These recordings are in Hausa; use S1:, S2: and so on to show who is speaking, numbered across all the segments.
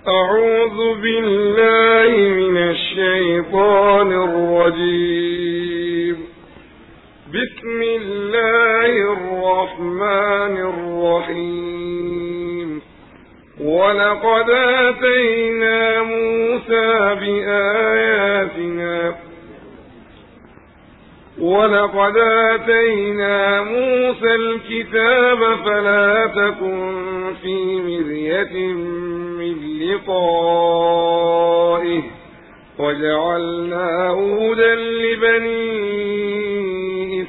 S1: أعوذ بالله من الشيطان الرجيم بسم الله الرحمن الرحيم ولقد آتينا موسى بآياتنا ولقد آتينا موسى الكتاب فلا تكن في مرية من لقائه وجعلناه هدى لبني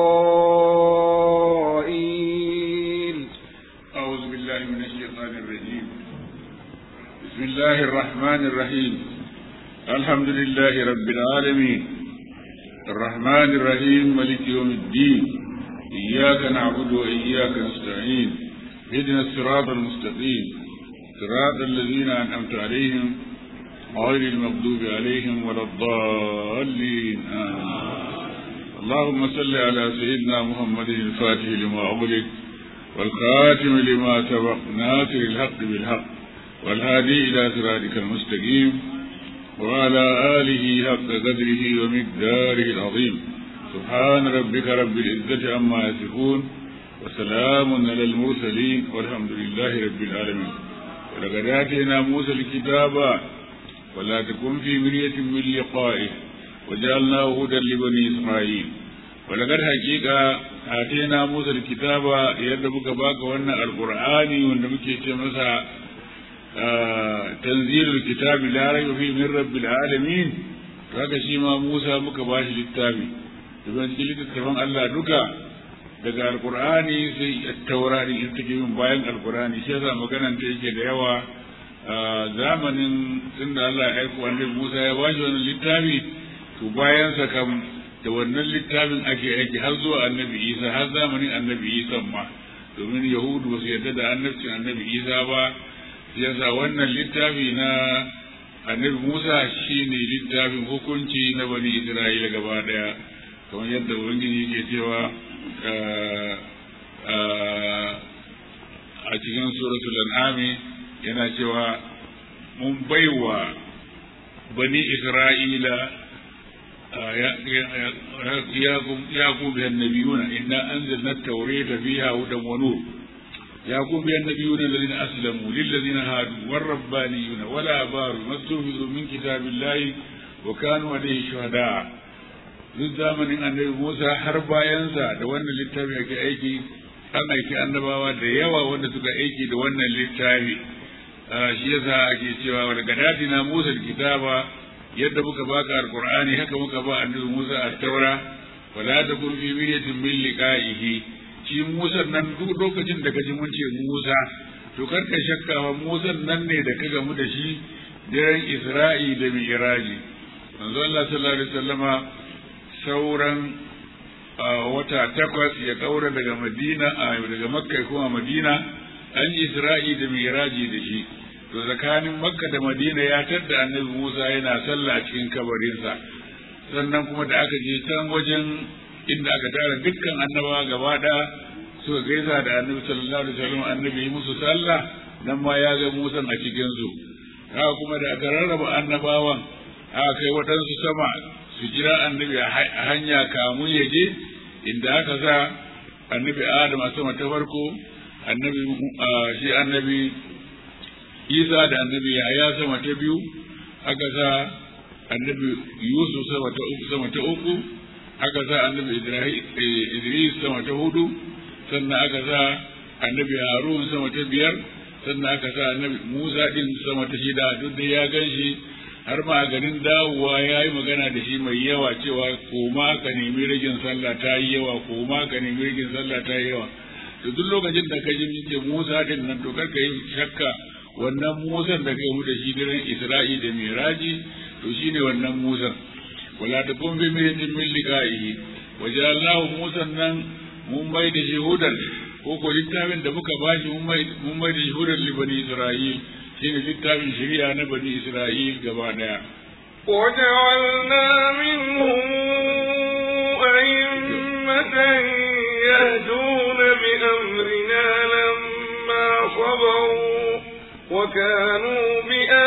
S1: إسرائيل
S2: أعوذ بالله من الشيطان الرجيم بسم الله الرحمن الرحيم الحمد لله رب العالمين الرحمن الرحيم ملك يوم الدين إياك نعبد وإياك نستعين اهدنا الصراط المستقيم صراط الذين أنعمت عليهم غير المغضوب عليهم ولا الضالين آمين اللهم صل على سيدنا محمد الفاتح لما أغلق والخاتم لما سبق ناصر الحق بالحق والهادي إلى صراطك المستقيم وعلى آله حق قدره ومقداره العظيم سبحان ربك رب العزة عما يصفون وسلام على المرسلين والحمد لله رب العالمين ولقد آتينا موسى الكتاب ولا تكن في مرية من لقائه وجعلناه هدى لبني إسرائيل ولقد حقيقة آتينا موسى الكتاب يدبك باك وانا القرآن ونمكي تمسا تنزيل الكتاب لا ريب فيه من رب العالمين kaga shi ma Musa muka ba shi littafi domin cikin littattafan Allah duka daga alkur'ani sai taura din ita take yin bayan alkur'ani shi yasa maganan ta yake da yawa zamanin tunda Allah ya aiko annabi Musa ya ba shi wannan littafi to bayan sa kam da wannan littafin ake aiki har zuwa annabi Isa har zamanin annabi Isa ma domin Yahudu ba su yarda da annabcin annabi Isa ba yasa wannan littafi na annabi Musa shine littafin hukunci na bani Isra'ila gaba daya kamar yadda Ubangiji ke cewa a cikin suratul an'ami yana cewa mun baiwa bani Isra'ila ya ku biyan nabiyuna inna anzalna at-taurata fiha hudan wa nur يقوم بها النبيون الذين أسلموا للذين هادوا والربانيون والآبار ما استحفظوا من كتاب الله وكانوا عليه شهداء duk zamanin annabi Musa har bayansa da wannan littafi ake aiki an aiki annabawa da yawa wanda suka aiki da wannan littafi shi yasa ake cewa wa daga na Musa kitaba yadda muka baka alqur'ani haka muka ba annabi Musa at-taura wala takun fi miryatin min liqa'ihi shi Musa nan duk lokacin da kaji mun ce Musa to kar ka shakka wa Musa nan ne da ka gamu da shi daren Isra'i da Mi'raji manzo Allah sallallahu alaihi wasallama sauran wata takwas ya kaura daga Madina daga Makka kuma Madina an Isra'i da Mi'raji da shi to tsakanin Makka da Madina ya tadda Annabi Musa yana sallah a cikin kabarinsa sannan kuma da aka je can wajen inda aka tara dukkan annabawa gaba ɗaya suka gaisa da annabi sallallahu alaihi wasallam annabi yi musu sallah nan ma ya ga musan a cikin su haka kuma da aka rarraba annabawan aka kai waɗansu sama su jira annabi a hanya kamun ya je inda aka sa annabi adam a sama ta farko annabi shi annabi isa da annabi yahaya sama ta biyu aka sa annabi yusuf sama ta uku sama ta uku aka sa annabi Idris sama ta hudu sannan aka sa annabi Harun sama ta biyar sannan aka sa annabi Musa din sama ta shida duk da ya gan shi har ma ganin dawowa ya yi magana da shi mai yawa cewa koma ka nemi ragin sallah ta yi yawa koma ka nemi ragin sallah ta yi yawa to duk lokacin da ka ji ce Musa din nan to kar ka yi shakka wannan Musan da kai mu da shi diren Isra'i da Miraji to shine wannan Musan wala ta kun bi mirjin min liqa'ihi wajallahu musan nan mun bai da shuhudan ko ko littafin da muka bashi mun bai mun bai da shuhudan li bani isra'il shine littafin shari'a na bani isra'il gaba daya
S1: وجعلنا منهم أئمة يهدون بأمرنا لما صبروا وكانوا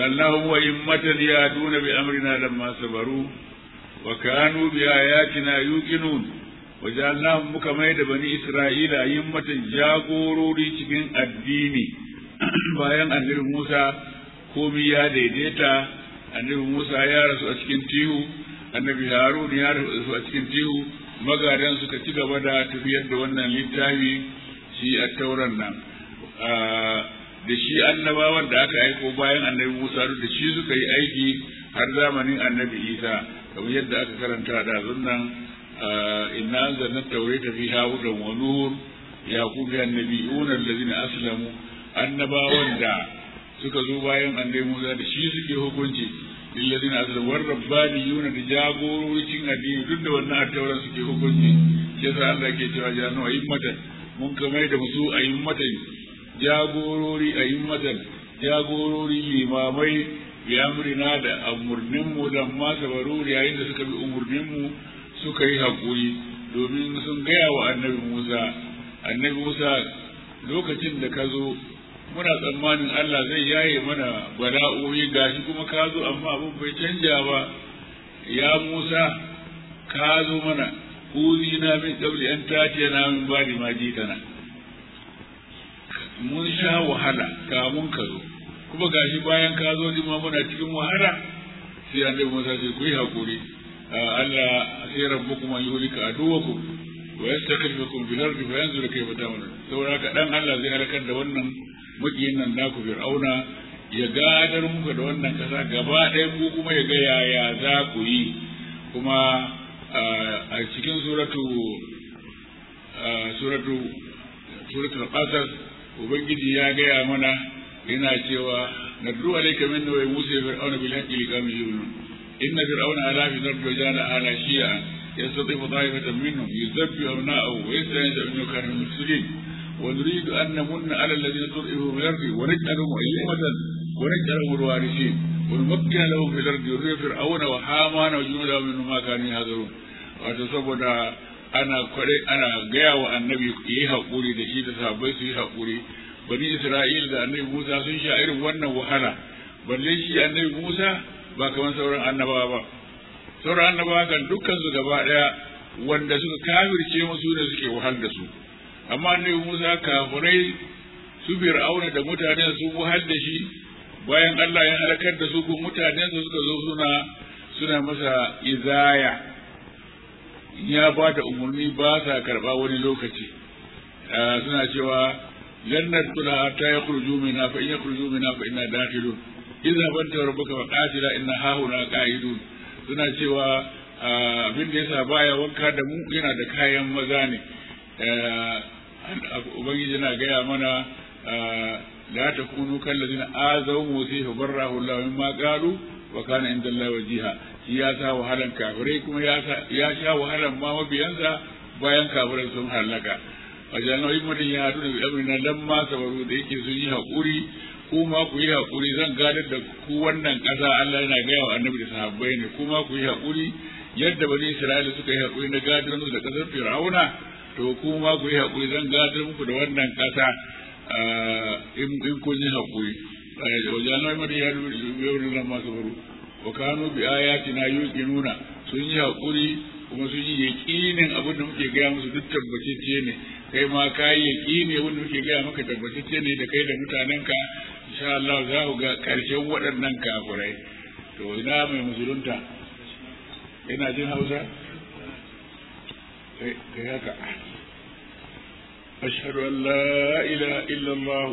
S2: وجعلناهم أئمة يهدون بأمرنا لما صبروا وكانوا بآياتنا يوقنون وجعلناهم مكميد بني إسرائيل أئمة جاغوروري cikin addini bayan annabi Musa komi ya daidaita annabi Musa ya rasu a cikin tihu annabi Harun ya rasu a cikin tihu magadan suka ci gaba da tafiyar da wannan littafi shi a tauran nan da shi annabawan da aka aiko bayan annabi Musa da shi suka yi aiki har zamanin annabi Isa kamar yadda aka karanta da zunnan inna anzalna tawrata fiha hudan wa nur yaqub ya nabiyuna allazina aslamu annabawan da suka zo bayan annabi Musa da shi suke hukunci lillazina aslamu war rabbaniyuna da jagororicin addini duk da wannan tauran suke hukunci shi yasa Allah ke cewa janu ayyimatan mun kamar da musu ayyimatan jagorori ayyimatan jagorori limamai bi amrina da umurninmu da ma sabaru yayin da suka bi umurninmu suka yi haƙuri domin sun gaya wa annabi Musa annabi Musa lokacin da ka zo muna tsammanin Allah zai yaye mana bala'o'i gashi kuma ka zo amma abin bai canja ba ya Musa ka zo mana uzi na min qabli an tatiya na min bani ma jitana mun sha wahala kamun ka zo kuma gashi bayan ka zo ni ma muna cikin wahala sai annabi Musa sai ku yi hakuri Allah sai rabbukum an yuhlika aduwakum wa yastaklifukum fil ardi fa yanzuru kayfa ta'malun saboda ka dan Allah zai halakar da wannan makiyin nan naku fir'auna ya gadar muku da wannan kasa gaba ɗaya ku kuma ya ga yaya za ku yi kuma a cikin suratu suratu suratul qasas ubangiji ya gaya mana yana cewa nadru alayka minna wa musa fir'auna bil haqqi liqam yu'minun inna fir'auna ala fi dharbi wa jana ala shi'a yastatifu ta'ifatan minhum yuzabbi abna'ahu wa yasta'izu minhu kana min mufsidin wa nuridu an namunna ala alladhina tud'ifu bil ardi wa naj'alahum a'immatan wa naj'alahum al-warithin wa numakkina lahum fil ardi wa nuridu fir'auna wa hamana wa junudahum minhum ma kanu yahdharun wato saboda ana kware ana gaya wa annabi yi haƙuri da shi da sahabbai su yi haƙuri bani isra'il da annabi musa sun sha irin wannan wahala balle shi annabi musa ba kamar sauran annabawa ba sauran annabawa kan dukkan su gaba daya wanda suka kafirce musu da suke wahal da su amma annabi musa kafirai su fir'auna da mutanen su wahal da shi bayan Allah ya halakar da su ko mutanen su suka zo suna suna masa izaya ya ba da umarni ba sa karɓa wani lokaci suna cewa lannar kula ta ya kurju mina fa in ya kurju mina fa ina dakhilun idza banta rabbuka fa qatila inna hahuna qa'idun suna cewa abin da yasa baya wanka da mu yana da kayan maza ne ubangiji yana gaya mana la takunu kallazina azaw musa fa barrahu Allah mimma qalu wa kana inda Allah wajiha shi ya sa wahalan kafirai kuma ya sha wahalan ma mabiyansa bayan kafirai sun halaka a janar hikimatin ya haɗu da amina lamma sabaru da yake sun yi haƙuri ku ma ku yi haƙuri zan gadar da ku wannan ƙasa Allah yana gaya wa annabi da sahabbai ne ku ma ku yi haƙuri yadda bani Isra'ila suka yi haƙuri na gadar musu da ƙasar Fir'auna to ku ma ku yi haƙuri zan gadar muku da wannan ƙasa in kun yi haƙuri wajen hikimatin ya haɗu da amina lamma sabaru wa kanu bi ayatina yuqinuna sun yi hakuri kuma sun yi yaqinin abin da muke gaya musu duk tabbatacce ne kai ma ka yi yaqini abin da muke gaya maka tabbatacce ne da kai da mutanenka insha Allah za ku ga karshen waɗannan kafirai to ina mai musulunta ina jin Hausa kai haka أشهد أن لا إله إلا الله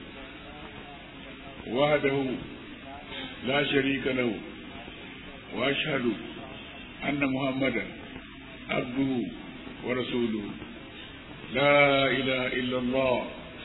S2: وحده لا شريك له واشهد ان محمدا عبده ورسوله لا اله الا الله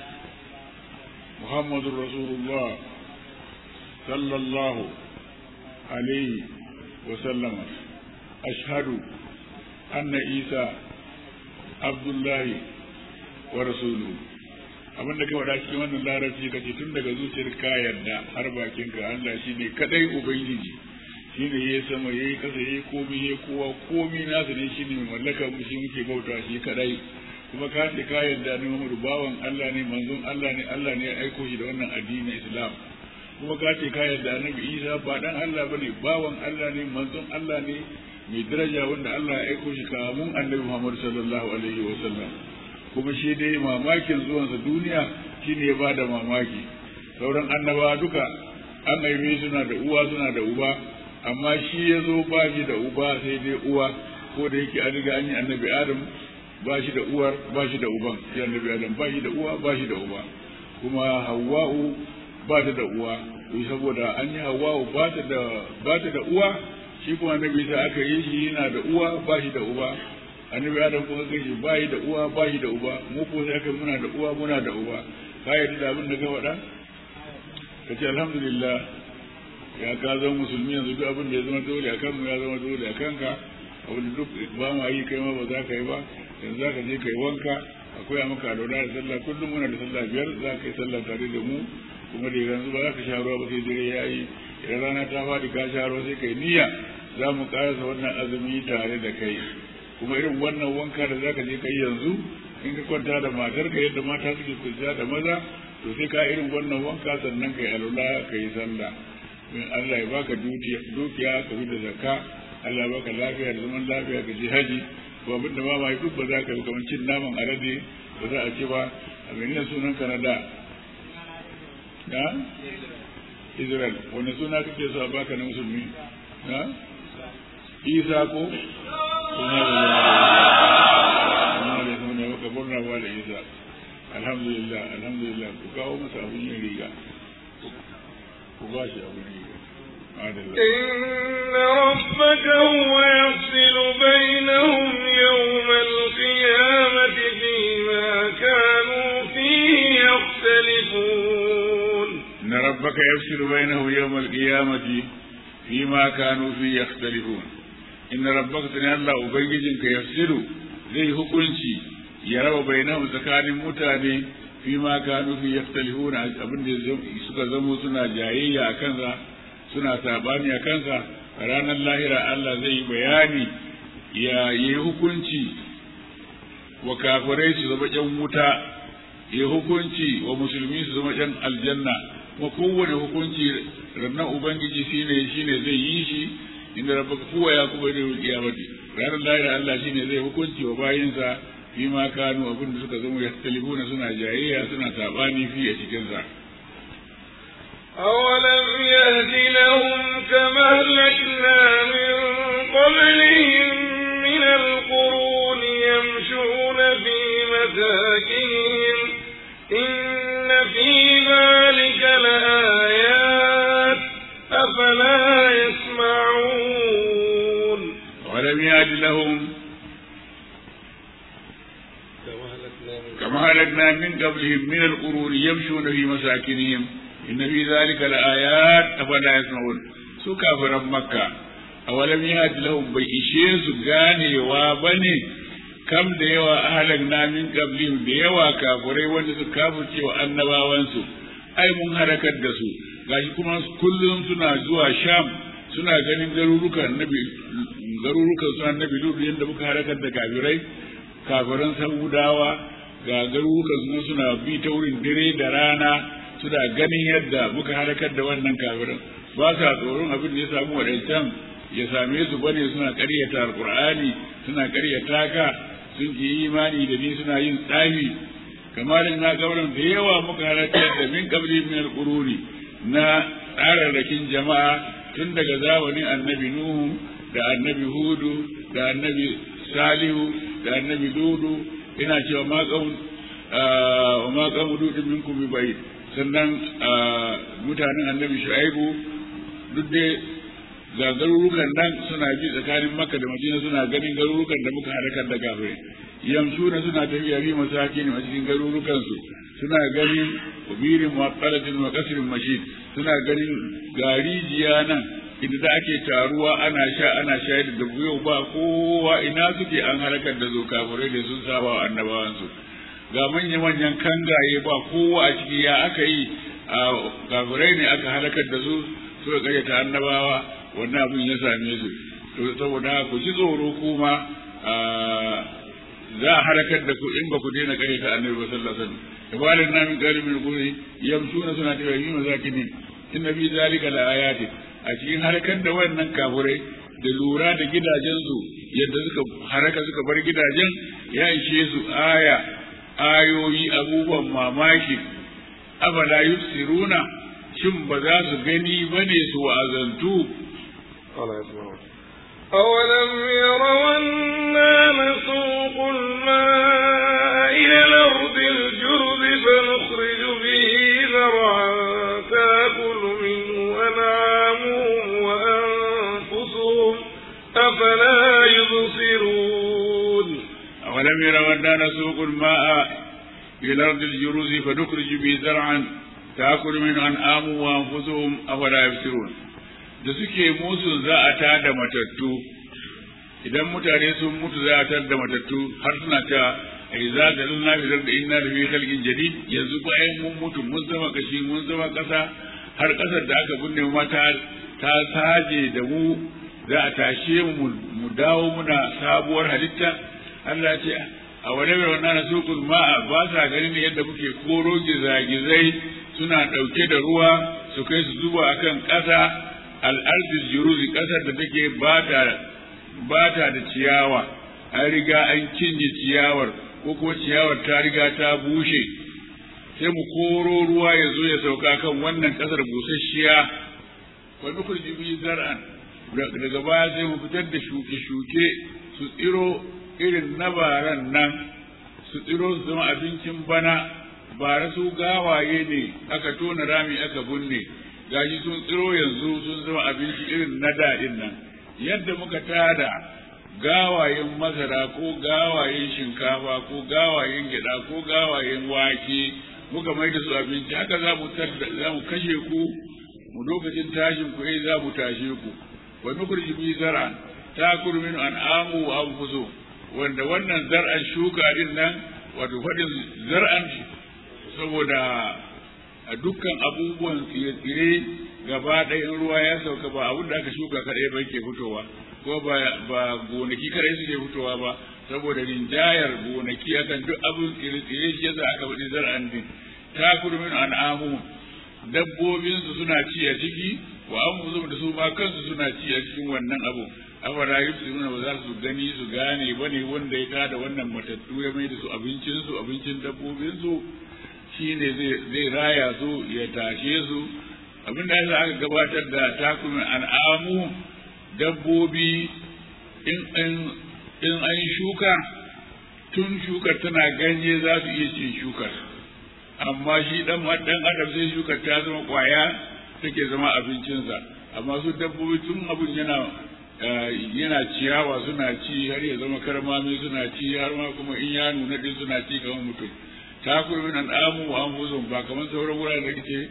S2: محمد رسول الله صلى الله عليه وسلم اشهد ان عيسى عبد الله ورسوله abin da ka faɗa cikin wannan larabci ka ce tun daga zuciyar ka yarda har bakin ka Allah shi ne kadai ubangiji shi ne ya sama ya yi kasa ya yi komi ya kowa komi nasa ne shi ne mai mallaka mu shi muke bauta shi kadai kuma ka ce ka yarda ne Muhammadu bawan Allah ne manzon Allah ne Allah ne ya aiko shi da wannan addinin Islam kuma ka ce ka yarda annabi Isa ba dan Allah bane bawan Allah ne manzon Allah ne mai daraja wanda Allah ya aiko shi kamun annabi Muhammad sallallahu alaihi wa sallam kuma shi dai mamakin zuwansa duniya shine ya bada mamaki sauran annabawa duka an haife suna da uwa suna da uba amma shi ya zo ba shi da uba sai dai uwa ko da yake an riga an yi annabi Adam ba shi da uwar ba shi da uban sai annabi Adam ba shi da uwa ba shi da uba kuma Hawwa'u ba ta da uwa saboda an yi Hawwa'u ba ta da ba ta da uwa shi kuma annabi sai aka yi shi yana da uwa ba shi da uba annabi Adam kuma kai shi ba shi da uwa ba shi da uba mu ko sai aka muna da uwa muna da uba ka yarda da abin da ka faɗa ka ce alhamdulillah ya ka zama musulmi yanzu duk abin da ya zama dole a kanmu ya zama dole a kanka abin da duk ba ma yi kai ma ba za ka yi ba yanzu za ka je ka yi wanka akwai a maka alwala da sallah kullum muna da sallah biyar za ka yi sallah tare da mu kuma da yanzu ba za ka sha ruwa ba sai dare ya yi idan rana ta faɗi ka sha ruwa sai ka yi niyya za mu karasa wannan azumi tare da kai kuma irin wannan wanka da za ka je ka yi yanzu in ka kwanta da matarka yadda mata suke kwanciya da maza to sai ka irin wannan wanka sannan ka yi alwala ka yi sallah in Allah ya baka dukiya ka fi da zakka Allah ya baka lafiya da zaman lafiya ka je haji ko abin da ba ma duk ba za ka yi kamar cin naman alade ba za a ce ba a menene sunan ka na da na Israel wani suna kake so a baka na musulmi na Isa ko kuma da suna baka murna ba da Isa alhamdulillah alhamdulillah ku kawo masa abin yin riga ku ba shi abin riga
S1: إن ربك هو يفصل بينهم يوم القيامة فيما كانوا فيه يختلفون
S2: إن ربك يفصل بينهم يوم القيامة فيما كانوا فيه يختلفون إن ربك تني الله أبنجيك يفصل زي hukunci ya raba bainahum tsakanin mutane fi ma kanu fi yaktalifuna abin da suka zamo suna jayayya a kansa suna sabani a kansa a ranar lahira Allah zai yi bayani ya yi hukunci wa kafirai su zama ƴan wuta ya hukunci wa musulmi su zama ƴan aljanna kuma kowane hukunci rannan ubangiji shine shine zai yi shi inda rabbaka kowa ya kuma da kiyamati ranar lahira Allah shine zai hukunci wa bayinsa fi ma kanu abin da suka zama yahtalifuna suna jayayya suna sabani fi a cikin sa
S1: أولم يهد لهم كما أهلكنا من قبلهم من القرون يمشون في مساكنهم إن في ذلك لآيات أفلا يسمعون
S2: ولم يهد لهم كما هلكنا من قبلهم من القرون يمشون في مساكنهم إن في ذلك لآيات أفلا يسمعون su kafiran makka a walam yahdi lahum bai ishe su ganewa bane kam da yawa ahalan na min qablihim da yawa kafirai wanda su kafirce wa annabawansu ai mun harakar da su gashi kuma kullum suna zuwa sham suna ganin garurukan nabi garurukan su annabi lutu yadda muka harakar da kafirai kafiran samudawa ga garurukan su suna bi ta wurin dare da rana suna ganin yadda muka harakar da wannan kafirin ba sa tsoron abin da ya samu waɗancan ya same su bane suna ƙaryata alƙur'ani suna ƙaryata ka sun yi imani da ni suna yin tsafi kamar na gauran da yawa muka harakar da min kabri min alquruni na tsararrakin jama'a tun daga zamanin annabi nuhu da annabi hudu da annabi salihu da annabi dudu ina cewa ma qaum wa ma qaum dudin minkum bi bayt sannan mutanen annabi shu'aibu duk dai ga garurukan nan suna bi tsakanin makka da madina suna ganin garurukan da muka harakar da gafirai yamsuna suna tafiya bi masakin a cikin garurukan su suna ganin ubirin muwaqqalatin wa qasrin mashid suna ganin garijiya nan inda da ake taruwa ana sha ana shayar da yau ba kowa ina suke an harakar da zo kafirai da sun saba wa annabawansu ga manya-manyan kangaye ba kowa a ciki ya aka yi a kafirai ne aka halakar da su suka karyata annabawa wannan abin ya same su to saboda ku ji tsoro kuma za a halakar da ku in ba ku daina karyata annabi ba sallallahu alaihi wasallam ibalin na min qalibin quri yamshuna suna tafiya yi mazakinin inna fi zalika la ayatin a cikin harkar da wannan kafurai da lura da gidajensu yadda suka haraka suka bar gidajen ya ishe su aya ayoyi abubuwan mamaki afala yusiruna shin ba za su gani bane su wa'azantu
S1: أولم يروا أنا نسوق الماء إلى الأرض الجرز فنخرج به زرعا تأكل منه أنعامهم وأنفسهم أفلا يبصرون
S2: أولم يروا أنا نسوق الماء إلى الأرض الجرز فنخرج به زرعا تأكل منه أنعامهم وأنفسهم أفلا يبصرون da suke musu za a tada matattu idan mutane sun mutu za a tada matattu har suna ta ai za ga lana fi da inna da fi khalqin jadid yanzu bayan mun mutu mun zama kashi mun zama kasa har kasar da aka binne mu ta ta saje da mu za a tashe mu mu dawo muna sabuwar halitta Allah ce a wani mai wannan nasukul ma'a ba sa ganin yadda muke koro gizagizai suna ɗauke da ruwa su kai su zuba akan ƙasa al'ardul juruzi ƙasar da take ba ta da ciyawa an riga an cinye ciyawar ko kuma ciyawar ta riga ta bushe sai mu koro ruwa ya zo ya sauka kan wannan ƙasar busasshiya wa nukurji bi zar'an daga baya sai mu fitar da shuke-shuke su tsiro irin na baran nan su tsiro su zama abincin bana bara su gawaye ne aka tona rami aka binne gashi sun tsiro yanzu sun zama abinci irin na daɗin nan yadda muka tada gawayen masara ko gawayen shinkafa ko gawayen gyaɗa ko gawayen wake muka mai da su abinci haka za mu za mu kashe ku mu lokacin tashin ku eh za mu tashe ku wa nukurji bi zar'an takuru min an'amu wa anfusu wanda wannan zar'an shuka din nan wato faɗin zar'an saboda a dukkan abubuwan tsire-tsire gaba ɗayan ruwa ya sauka ba abin da aka shuka kaɗai ba ke fitowa ko ba gonaki kaɗai suke fitowa ba saboda rinjayar gonaki akan duk abin tsire-tsire shi yasa aka faɗi zar'an din ta kurmin an'amu dabbobinsu suna ci a ciki wa an da su ma kansu suna ci a cikin wannan abu afara yusiruna ba za su gani su gane bane wanda ya tada wannan matattu ya mai da su abincinsu abincin dabbobinsu shi ne zai raya su ya tashe su abin da yasa aka gabatar da takumin al'amu dabbobi in an shuka tun shukar tana ganye za su iya cin shukar amma shi dan dan adam sai shukar ta zama kwaya take zama abincinsa amma su dabbobi tun abin yana yana ciyawa suna ci har ya zama karmami suna ci har ma kuma in ya nuna din suna ci kamar mutum ta kurbi nan amu wa anfusum ba kamar sauran wuraren da kike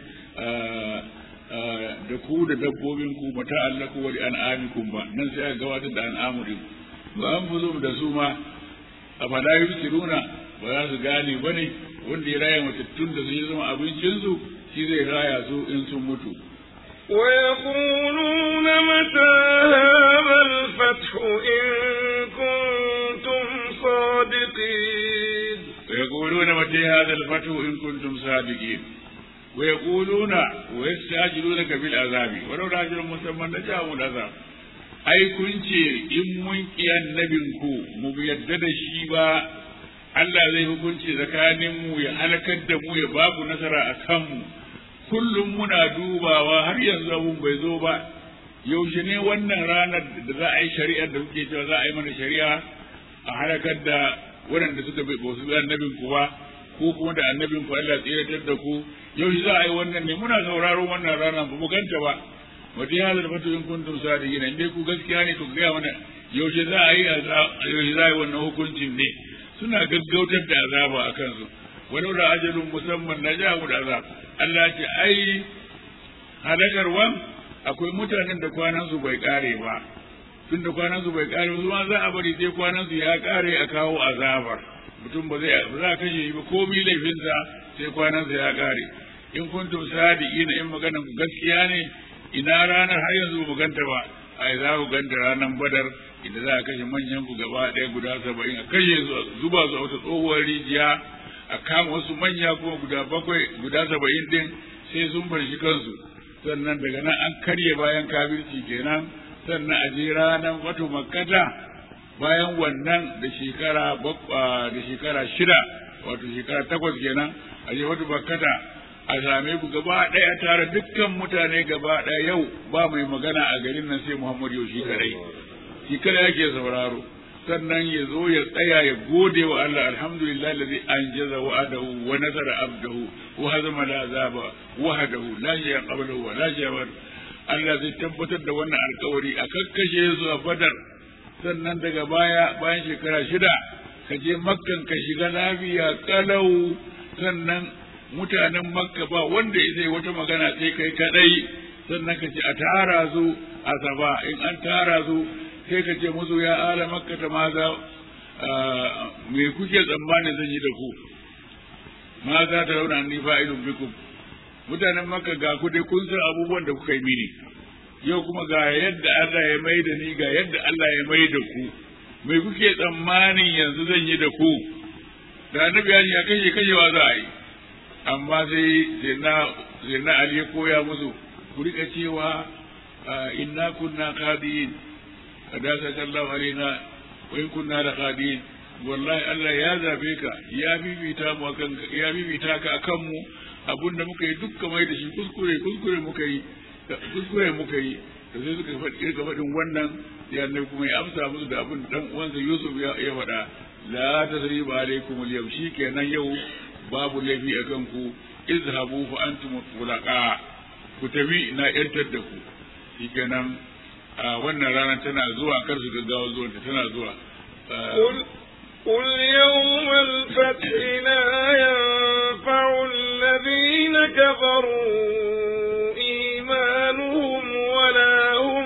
S2: da ku da dabbobin ku mata allaku wa an amikum ba nan sai aka gabatar da an'amu din wa anfusum da su ma afala yusiruna ba za su gane bane wanda ya raya matattun da su zama abincinsu shi zai raya su in sun mutu
S1: ويقولون متى هذا الفتح إن كنتم صادقين
S2: ويقولون متى هذا الفتح إن كنتم صادقين ويقولون ويستعجلونك بالعذاب ولو أجل مسمى لجاءهم العذاب ai kun ce in mun ki annabinku mu yadda da shi ba Allah zai hukunci tsakanin mu ya halakar da mu ya babu nasara a kanmu kullum muna dubawa har yanzu abun bai zo ba yaushe ne wannan ranar da za a yi shari'ar da kuke cewa za a yi mana shari'a a halakar da waɗanda suka bai su bi annabin ku ba ko kuma da annabin ku Allah tsiratar da ku yaushe za a yi wannan ne muna sauraron wannan rana ba mu ganta ba wata ya zalfa to in kuntum sadiqina in dai ku gaskiya ne to ga mana yaushe za a yi yaushe za a yi wannan hukuncin ne suna gaggautar da azaba a kansu walau da ajalun musamman na ja mu da azab Allah ce ai halakarwan akwai mutanen da kwanan su bai kare ba tun da kwanan su bai kare ba ma za a bari sai kwanan su ya kare a kawo azabar mutum ba zai ba za a kashe shi ba komai laifinsa sai kwanan sa ya kare in kuntum sadiqina in maganan ku gaskiya ne ina ranar har yanzu ba ganta ba ai za ku ganta ranar badar idan za a kashe manyan ku gaba ɗaya guda saba'in a kashe su zuba su a wata tsohuwar rijiya a kama wasu manya kuma guda bakwai guda saba'in din sai sun farshi kansu sannan daga nan an karye bayan kafirci kenan sannan a je ranar wato makkata bayan wannan da shekara da shekara shida wato shekara takwas kenan a je wato makkata a same ku gaba ɗaya tare dukkan mutane gaba ɗaya yau ba mai magana a garin nan sai Muhammadu yau shi kadai shi kadai yake sauraro sannan ya zo ya tsaya ya gode wa Allah alhamdulillah alladhi anjaza wa'adahu wa nasara abdahu wa hazama al'azaba wahdahu la shay'a qablahu wa la shay'a Allah zai tabbatar da wannan alkawari a kakkashe su a Badar sannan daga baya bayan shekara shida ka je makkan ka shiga lafiya kalau sannan mutanen makka ba wanda zai wata magana sai kai kadai sannan ka ce a tara su a saba in an tara su sai ka ce musu ya ala makka ta maza me kuke tsammanin zan yi da ku ma za ta rauna ni fa'ilun bikum mutanen makka ga ku dai kun san abubuwan da kuka yi mini yau kuma ga yadda Allah ya mai da ni ga yadda Allah ya mai da ku me kuke tsammanin yanzu zan yi da ku da annabi ya kashe kashewa za a yi amma sai sai na Ali ya koya musu ku rika cewa inna kunna qadiyin kadasa sallahu alaina wa in kunna la qadiyin wallahi Allah ya zabe ka ya bibita mu akan ya bibita ka akan mu abunda muka yi dukkan mai da shi kuskure kuskure muka yi kuskure muka yi da sai suka faɗi ga faɗin wannan ya ne kuma ya amsa musu da abin dan uwansa Yusuf ya faɗa la tasriba alaikum al-yawm shikenan yau babu laifi a kanku izhabu fa antum tulaqa ku tafi na yantar da ku shikenan a wannan rana tana zuwa kar su gaggawa zuwa tana zuwa
S1: قل يوم الفتح لا ينفع الذين كفروا إيمانهم ولا هم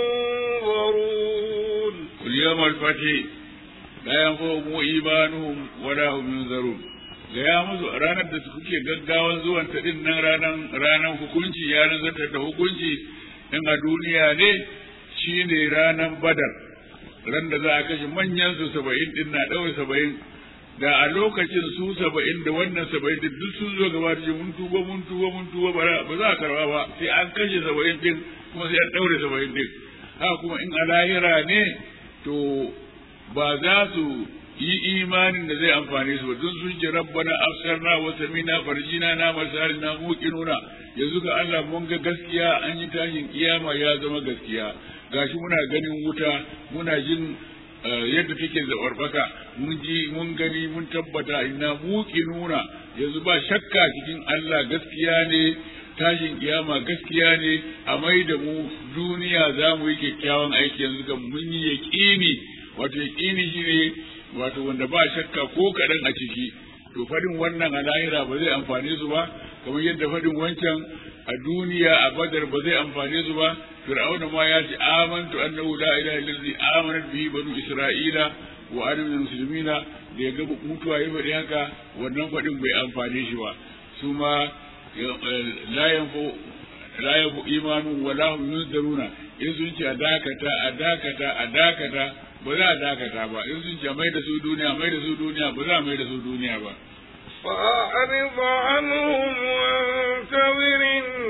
S1: ينظرون
S2: قل يوم الفتح لا ينفعهم إيمانهم ولا هم ينظرون gaya musu ranar da su kuke gaggawan zuwan ta din nan ranar ranar hukunci ya nazarta da hukunci in a duniya ne shine ranar badar ran da za a kashe manyan su saba'in din na ɗaure saba'in da a lokacin su saba'in da wannan saba'in din duk sun zo gaba da mun tuba mun tuba mun tuba ba za a karba ba sai an kashe saba'in din kuma sai an ɗaure saba'in din haka kuma in a lahira ne to ba za su yi imanin da zai amfane su ba don sun ce rabbana afsarna wa samina farjina na masarina muqinuna yanzu ga Allah mun ga gaskiya an yi tashin kiyama ya zama gaskiya gashi muna ganin wuta muna jin yadda take zabarbaka mun ji mun gani mun tabbata inna muqinuna yanzu ba shakka cikin Allah gaskiya ne tashin kiyama gaskiya ne a mai da mu duniya za mu yi kyakkyawan aiki yanzu ga mun yi yaƙini wato yaƙini shine wato wanda ba shakka ko kaɗan a ciki to fadin wannan a lahira ba zai amfane su ba kamar yadda fadin wancan a duniya a badar ba zai amfane su ba fir'auna ma ya ce amantu annahu la ilaha illallazi amanat bihi banu isra'ila wa ana minal muslimina da ya ga mutuwa ya faɗi haka wannan fadin bai amfane shi ba su ma la yanfu la yanfu imanu wa la hum yunzaruna in sun ce a dakata a dakata a dakata ba za a dakata ba in sun ce mai da su duniya mai da su duniya ba za a mai da su duniya ba
S1: فأعرض عنهم وانتظر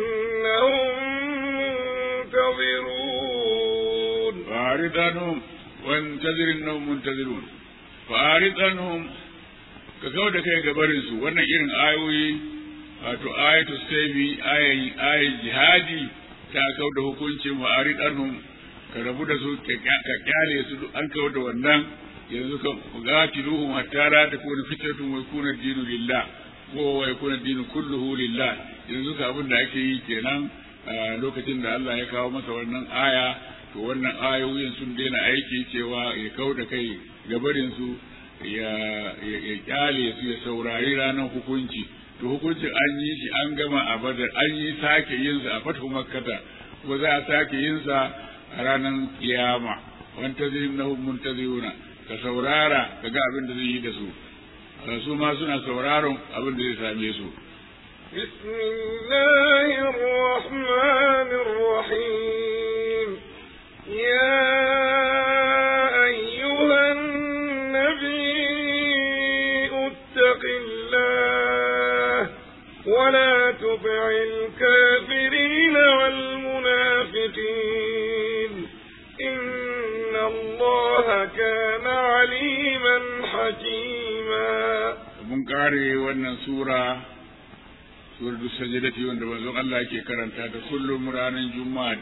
S1: إنهم منتظرون
S2: فأعرض عنهم وانتظر إنهم منتظرون فأعرض عنهم ka kawo da kai gabarin su wannan irin ayoyi wato ayatu saibi ayin ayin jihadi ta kawo da hukuncin wa aridanhum ka rabu da su ka kyale su an kawo da wannan yanzu ka gatiluhum hatta la takuna fitratun wa yakuna dinu lillah ko wa yakuna dinu kulluhu lillah yanzu ka abin da ake yi kenan lokacin da Allah ya kawo masa wannan aya to wannan ayoyin sun daina aiki cewa ya kawo da kai gabarin su ya ya kyale su ya saurari ranar hukunci to hukuncin an yi shi an gama a badar an yi sake yin sa a fatu makkata ko za a sake yin sa a ranar kiyama wanta zai na muntaziruna ka saurara ka ga abin da zai yi da su su ma suna sauraron abin da zai same su
S1: بسم الله الرحمن الرحيم يا أيها النبي اتق الله ولا ولا تطع الكافرين والمنافقين إن الله كان عليما حكيما
S2: mun kare wannan sura suratul sajdati wanda manzon Allah yake karanta ta kullum ranar juma'a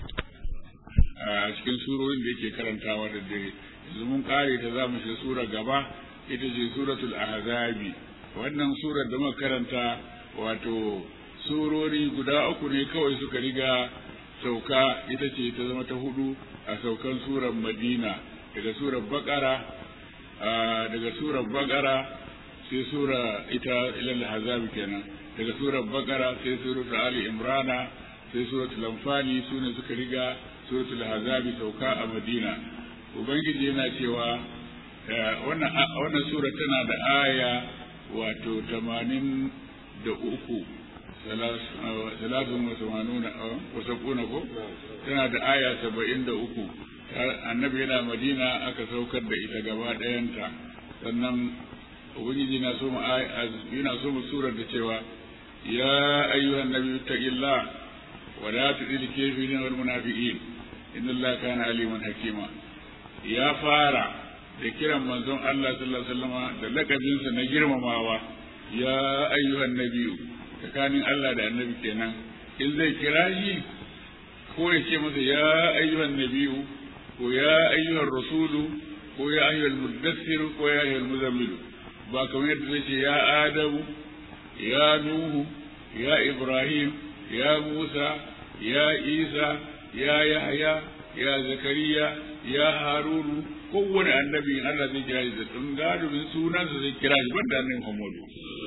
S2: a cikin surorin da yake karantawa da dare yanzu mun kare ta za mu shiga sura gaba ita ce suratul ahzabi wannan surar da muka karanta wato surori guda uku ne kawai suka riga sauka ita ce ta zama ta hudu a saukan surar madina daga surar bakara daga surar bakara sai sura ita ilal hazabi kenan daga surar bakara sai suratul ali imrana sai suratul anfali sune suka riga suratul hazabi sauka a madina ubangiji yana cewa wannan wannan sura tana da aya wato tamanin da uku salatun wa samanuna wa sabuna ko tana da aya saba'in da uku annabi yana madina aka saukar da ita gaba ɗayanta sannan ubangiji na so mu yana so mu surar da cewa ya ayyuhan nabi taqillah wa la tudil kafirin wal munafiqin inna allaha kana aliman hakima ya fara da kiran manzon Allah sallallahu alaihi wasallam da lakabinsa na girmamawa ya ayyuhan nabiyu tsakanin Allah da annabi kenan in zai kira shi ko ya ce masa ya ayyuhan nabiyu ko ya ayyuhan rasulu ko ya ayyuhan muddassir ko ya ayyuhan muzammilu ba kamar yadda zai ce ya adamu ya nuhu ya ibrahim ya musa ya isa ya yahya ya zakariya ya harunu kowane annabi Allah zai kira shi da tun gadubin sunansa zai kira shi banda annabi Muhammadu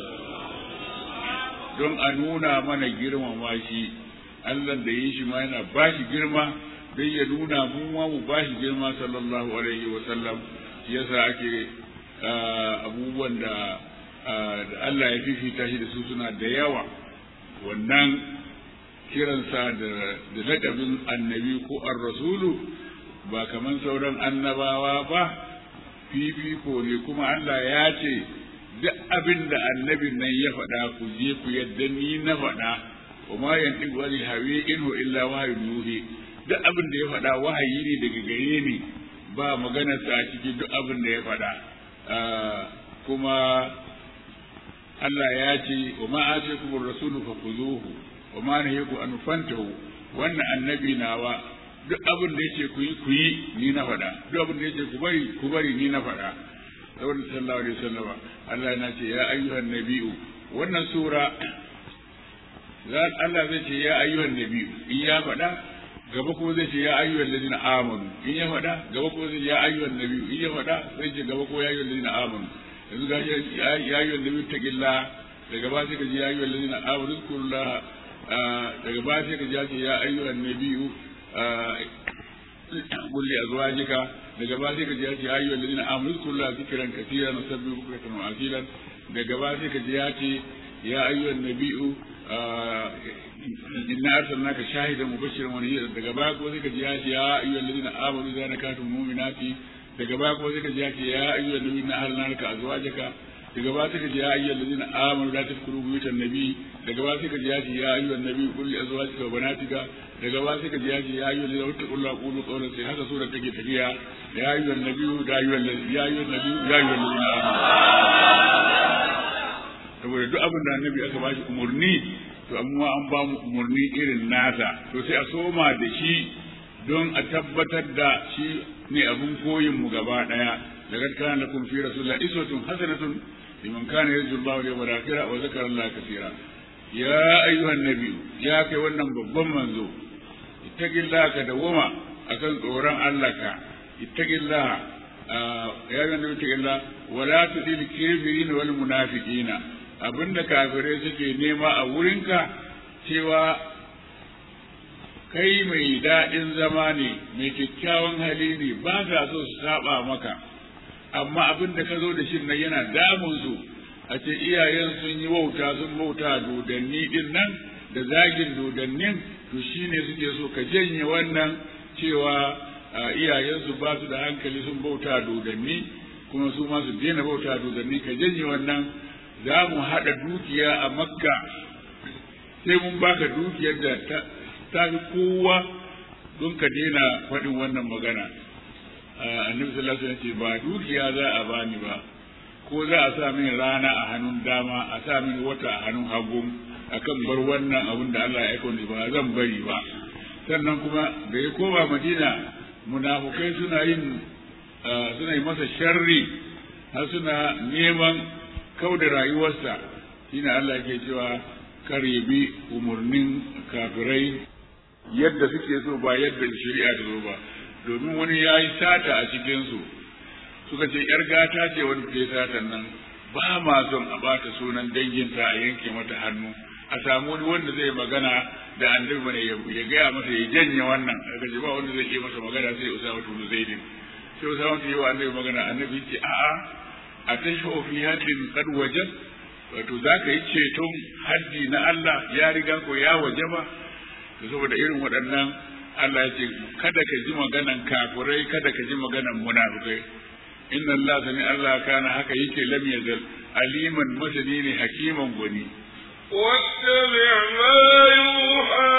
S2: don a nuna mana girmama shi Allah da yi shi ma yana ba shi girma don ya nuna mu ma mu ba shi girma sallallahu alaihi wa sallam yasa ake abubuwan da Allah ya fifita shi da su suna da yawa wannan kiransa da lakabin annabi ko ar-rasulu ba kaman sauran annabawa ba fifiko ne kuma Allah ya ce duk abin da annabin nan ya faɗa ku je ku yadda ni na faɗa wa ma yantiqu anil hawi inhu illa wahyun yuhi duk abin da ya faɗa wahayi ne daga gare ni ba maganar sa cikin duk abin da ya faɗa kuma Allah ya ce wa ma atikum ar-rasulu fakhuzuhu wa ma nahiyakum an fantahu wannan annabi nawa duk abin da yake ku yi ku yi ni na faɗa duk abin da yake ku bari ku bari ni na faɗa saboda sallallahu alaihi wasallam Allah yana ce ya ayyuhan nabiyu wannan sura Allah zai ce ya ayyuhan nabiyu in ya faɗa gaba kuma zai ce ya ayyuhan ladina amanu in ya faɗa gaba kuma zai ce ya ayyuhan nabiyu in ya faɗa zai ce gaba ko ya ayyuhan ladina amanu yanzu ga ya ayyuhan nabiyu taqillah daga ba sai ka ji ya ayyuhan ladina amanu zkurullah daga ba sai ka ji ya ce ya ayyuhan nabiyu قل لأزواجك daga ba sai ka ji ya ce ayyuhal ladina amanu kullu zikran katiran nusabbihu bukratan wa asilan daga ba sai ka ji ya ce ya ayyuhan nabiyyu inna arsalnaka shahidan mubashiran wa nadhiran daga ba ko sai ka ji ya ce ya ayyuhal ladina amanu idza nakatum mu'minati daga ba ko sai ka ji ya ce ya ayyuhan nabiyyu inna ahlalnaka azwajaka daga ba sai ka ji ya ayyuhal ladina amanu la tadkhulu buyutan nabiy daga ba sai ka ji ya ce ya ayyuhan nabiyyu qul li azwajika wa banatika daga ba sai ka ji ya ce ya ayyuhan ladina wattaqullaha qulu qawlan sai haka sura take tafiya ya ayyuhan nabiyyu da ayyuhan ya ayyuhan nabiyyu ya ayyuhan ladina saboda duk abin da annabi aka ba shi umurni to amma an ba mu umurni irin nasa to sai a soma da shi don a tabbatar da shi ne abin koyin mu gaba daya daga kana lakum fi rasulillahi iswatun hasanatun liman kana yarju Allah wal yawmal akhir wa zakara Allah kaseera ya ayyuhan nabi ya kai wannan babban manzo ittaqillaha ka dawama akan tsoron Allah ka ittaqillaha ya ayyuhan nabi ittaqillaha wa la tudil kafirin wal munafiqina abinda kafirai suke nema a wurinka cewa kai mai daɗin zama ne mai kyakkyawan hali ne ba sa so su saba maka amma abin da ka zo da shi nan yana damun su a ce iyayen sun yi wauta sun bauta dodanni din nan da zagin dodannin to shine suke so ka janye wannan cewa iyayensu ba su da hankali sun bauta dodanni kuma su ma su daina bauta dodanni ka janye wannan za mu haɗa dukiya a makka sai mun baka dukiyar da ta fi kowa don ka daina faɗin wannan magana annabi sallallahu alaihi wasallam ce ba dukiya za a bani ba ko za a sa min rana a hannun dama a sa min wata a hannun hagu akan bar wannan abin da Allah ya aika ni ba zan bari ba sannan kuma da ya koma Madina munafukai suna yin suna yi masa sharri har suna neman kauda rayuwarsa shine Allah ke cewa kar ya bi umarnin kafirai yadda suke so ba yadda shari'a ta zo ba domin wani ya yi sata a cikinsu suka ce ‘yar gata ce wani ke satan nan ba ma son a bata sunan danginta a yanke mata hannu a samu wani wanda zai magana da annabi bane ya gaya masa ya janye wannan aka ce ba wanda zai yi masa magana sai usama tunu zaidin sai usama tunu yi wa annabi magana annabi ce a'a a tashi fi haddin kad wajen wato za ka yi ceton haddi na Allah ya riga ko ya waje ba saboda irin waɗannan Allah ya ce kada ka ji maganan kafirai kada ka ji maganan munafikai inna Allah sani Allah kana haka yake lam yazal aliman masani ne hakiman gwani
S1: واتبع ما يوحى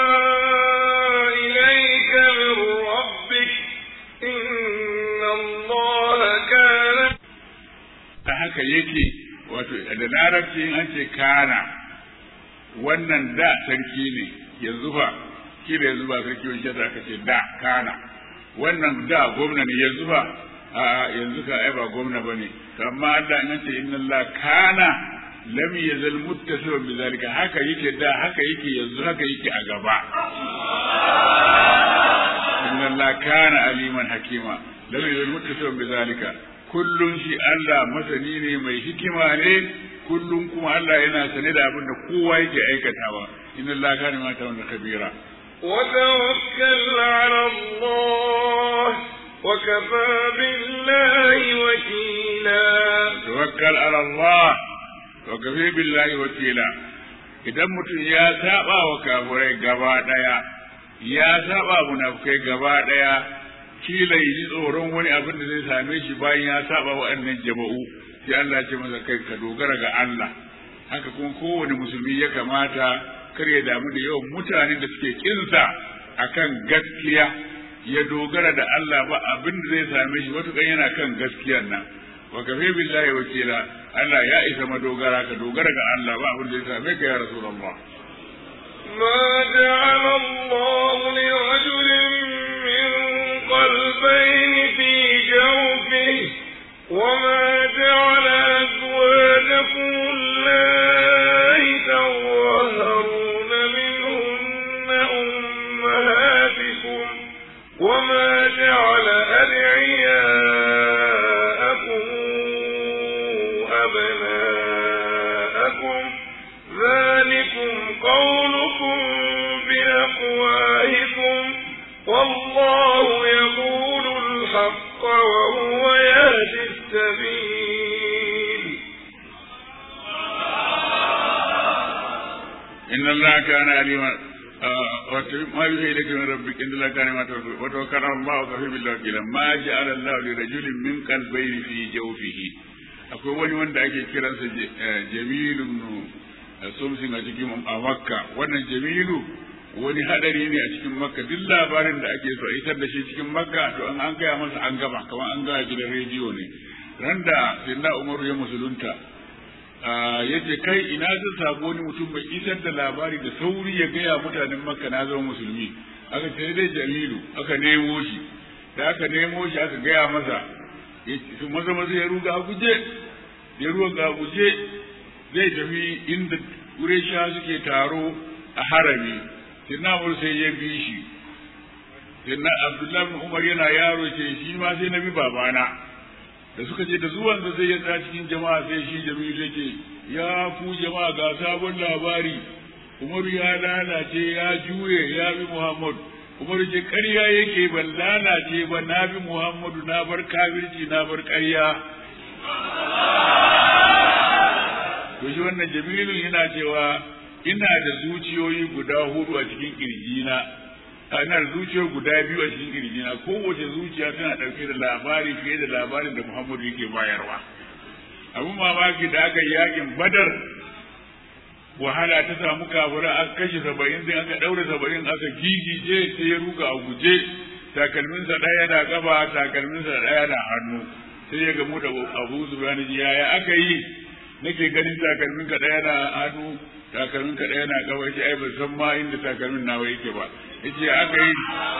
S1: إليك من ربك إن الله كان
S2: ta haka yake wato da larabci in an ce kana wannan da sarki ne yanzu fa shi da yanzu ba sarki wani shata aka ce da kana wannan da gwamna ne yanzu ba a yanzu ka ai ba gwamna ba ne amma Allah in ce inna Allah kana lam yazal muttasiban bi zalika haka yake da haka yake yanzu haka yake a gaba inna Allah kana aliman hakima lam yazal muttasiban bi zalika kullum shi Allah masani ne mai hikima ne kullum kuma Allah yana sane da abin da kowa yake aikatawa inna Allah kana ma ta'awun kabira
S1: وتوكل على الله وكفى بالله وكيلا
S2: tawakkal ala Allah wa kafi billahi wakila idan mutum ya saba wa kafirai gaba daya ya saba munafikai gaba daya kila yi tsoron wani abin da zai same shi bayan ya saba wa annan jama'u sai Allah ya ce masa kai ka dogara ga Allah haka kuma kowane musulmi ya kamata kar ya damu da yawan mutane da suke kinsa akan gaskiya ya dogara da Allah ba abin da zai same shi matukan yana kan gaskiyar nan wa kafe billahi wakila Allah ya isa madogara ka dogara ga Allah ba abin da zai same ka ya rasulullah
S1: ما جعل الله لرجل من قلبين في جوفه وما جعل أزواجكم الله تظاهرون منهن أمهاتكم وما جعل أدعياءكم أبناءكم ذلكم قولكم بأفواهكم والله يقول الحق وهو يهدي السبيل
S2: إن الله كان عليما ما يوحي إليك من ربك إن الله كان ما توكل وتوكل على الله وكفى بالله وكيلا ما جعل الله لرجل من قلبين في جوفه akwai wani wanda ake kiransa jamilu sumsin a cikin a makka wannan jamilu wani hadari ne a cikin makka duk labarin da ake so a isar da shi cikin makka to an an gaya masa an gaba kamar an gaya gidan rediyo ne ran da sayyidina umaru ya musulunta ya ce kai ina zan samu wani mutum bai isar da labari da sauri ya gaya mutanen makka na zama musulmi aka ce dai jamilu aka nemo shi da aka nemo shi aka gaya masa su maza maza ya ruga a guje ya ruga a guje zai tafi inda sha suke taro a harami sinna sai ya bi shi sinna abdullahi bin umar yana yaro ce shi ma sai na bi babana da suka ce da zuwan da zai ya tsaya cikin jama'a sai shi jami'u sai ce ya ku jama'a ga sabon labari umaru ya lalace ya juye ya bi muhammad umaru ce ƙarya yake ban lalace ba na bi muhammadu na bar kafirci na bar ƙarya to shi wannan jamilu yana cewa ina da zuciyoyi guda hudu a cikin kirjina ina da zuciyoyi guda biyu a cikin kirjina kowace zuciya tana ɗauke da labari fiye da labarin da muhammadu yake bayarwa abin mamaki da aka yi yakin badar wahala ta samu kafura aka kashe saba'in sai aka ɗaure saba'in aka gigije sai ya ruga a guje takalminsa ɗaya na gaba takalminsa ɗaya na hannu sai ya gamu da abu zubani yaya aka yi nake ganin takalmin ka ɗaya na hannu takalmin ka ɗaya na gaba yace ai ban san ma inda takalmin nawa yake ba yace aka yi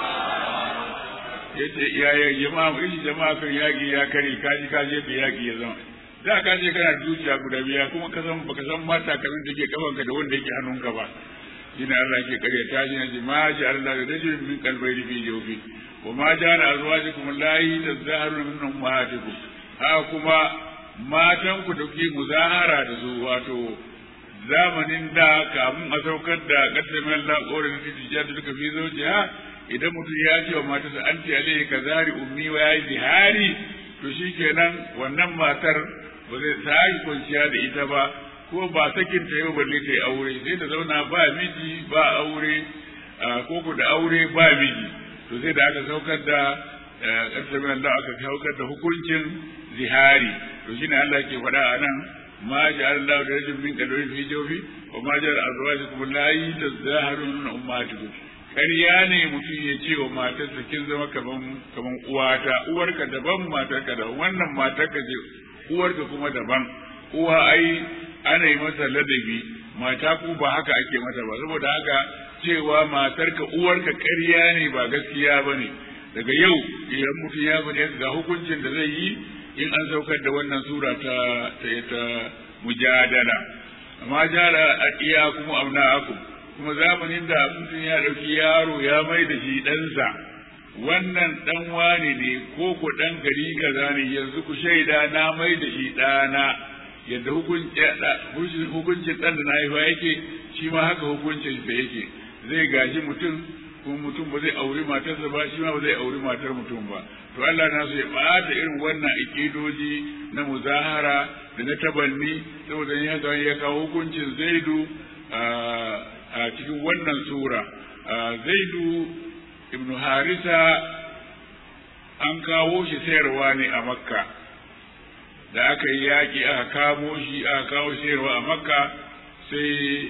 S2: yace yaya jama'a ishi jama'a kan yaki ya kare kaji kaji da yaki ya zama da ka je kana zuciya guda biya kuma ka san baka san ma takalmin da ke kafanka da wanda yake hannunka ba shine Allah yake kare ta shi ne ma ji Allah da rajulin min qalbayni fi jawfi wa ma jana azwajukum allahi tazaharu min ummahatikum ha kuma matan ku da kuke muzahara da su wato zamanin da kamun a saukar da kaddamin Allah kore da tijja da duka fi zojiya idan mutum ya ce wa matarsa anti alayhi kazari ummi wa ya zihari to shikenan wannan matar ba zai sake kwanciya da ita ba ko ba sakin ta yau balle ta yi aure sai ta zauna ba miji ba aure ko ku da aure ba miji to sai da aka saukar da ƙarshen Allah aka saukar da hukuncin zihari to shine Allah ke faɗa a nan ma ja'ala Allah da rajul min qalbi fi jawfi wa ma ja'ala azwajukum allati tazaharun min ummatikum ƙarya ne mutum ya ce wa matarsa kin zama kaman kaman uwata uwarka daban matarka da wannan matarka ce uwarka kuma daban uwa ai ana yi masa ladabi mata ku ba haka ake mata ba saboda haka cewa matarka uwarka ƙarya ne ba gaskiya ba ne daga yau idan mutum ya faɗi ga hukuncin da zai yi in an saukar da wannan sura ta ta, ta mujadala amma jala a iya kuma amna aku kuma zamanin da mutum ya ɗauki yaro ya mai da shi ɗansa wannan ɗan wane ne ko ku ɗan gari kaza ne yanzu ku shaida na mai da shi ɗana yadda hukuncin ɗan da na haifa yake shi ma haka hukuncin da yake zai gaji mutum kuma mutum ba zai auri matarsa ba shi ma ba zai auri matar mutum ba to Allah na so ya ɓata irin wannan ikidoji na muzahara da na tabanni saboda ya haka ya kawo hukuncin zaidu a cikin wannan sura zaidu ibnu harisa an kawo shi sayarwa ne a makka da aka yi yaƙi aka kamo shi aka kawo sayarwa a makka sai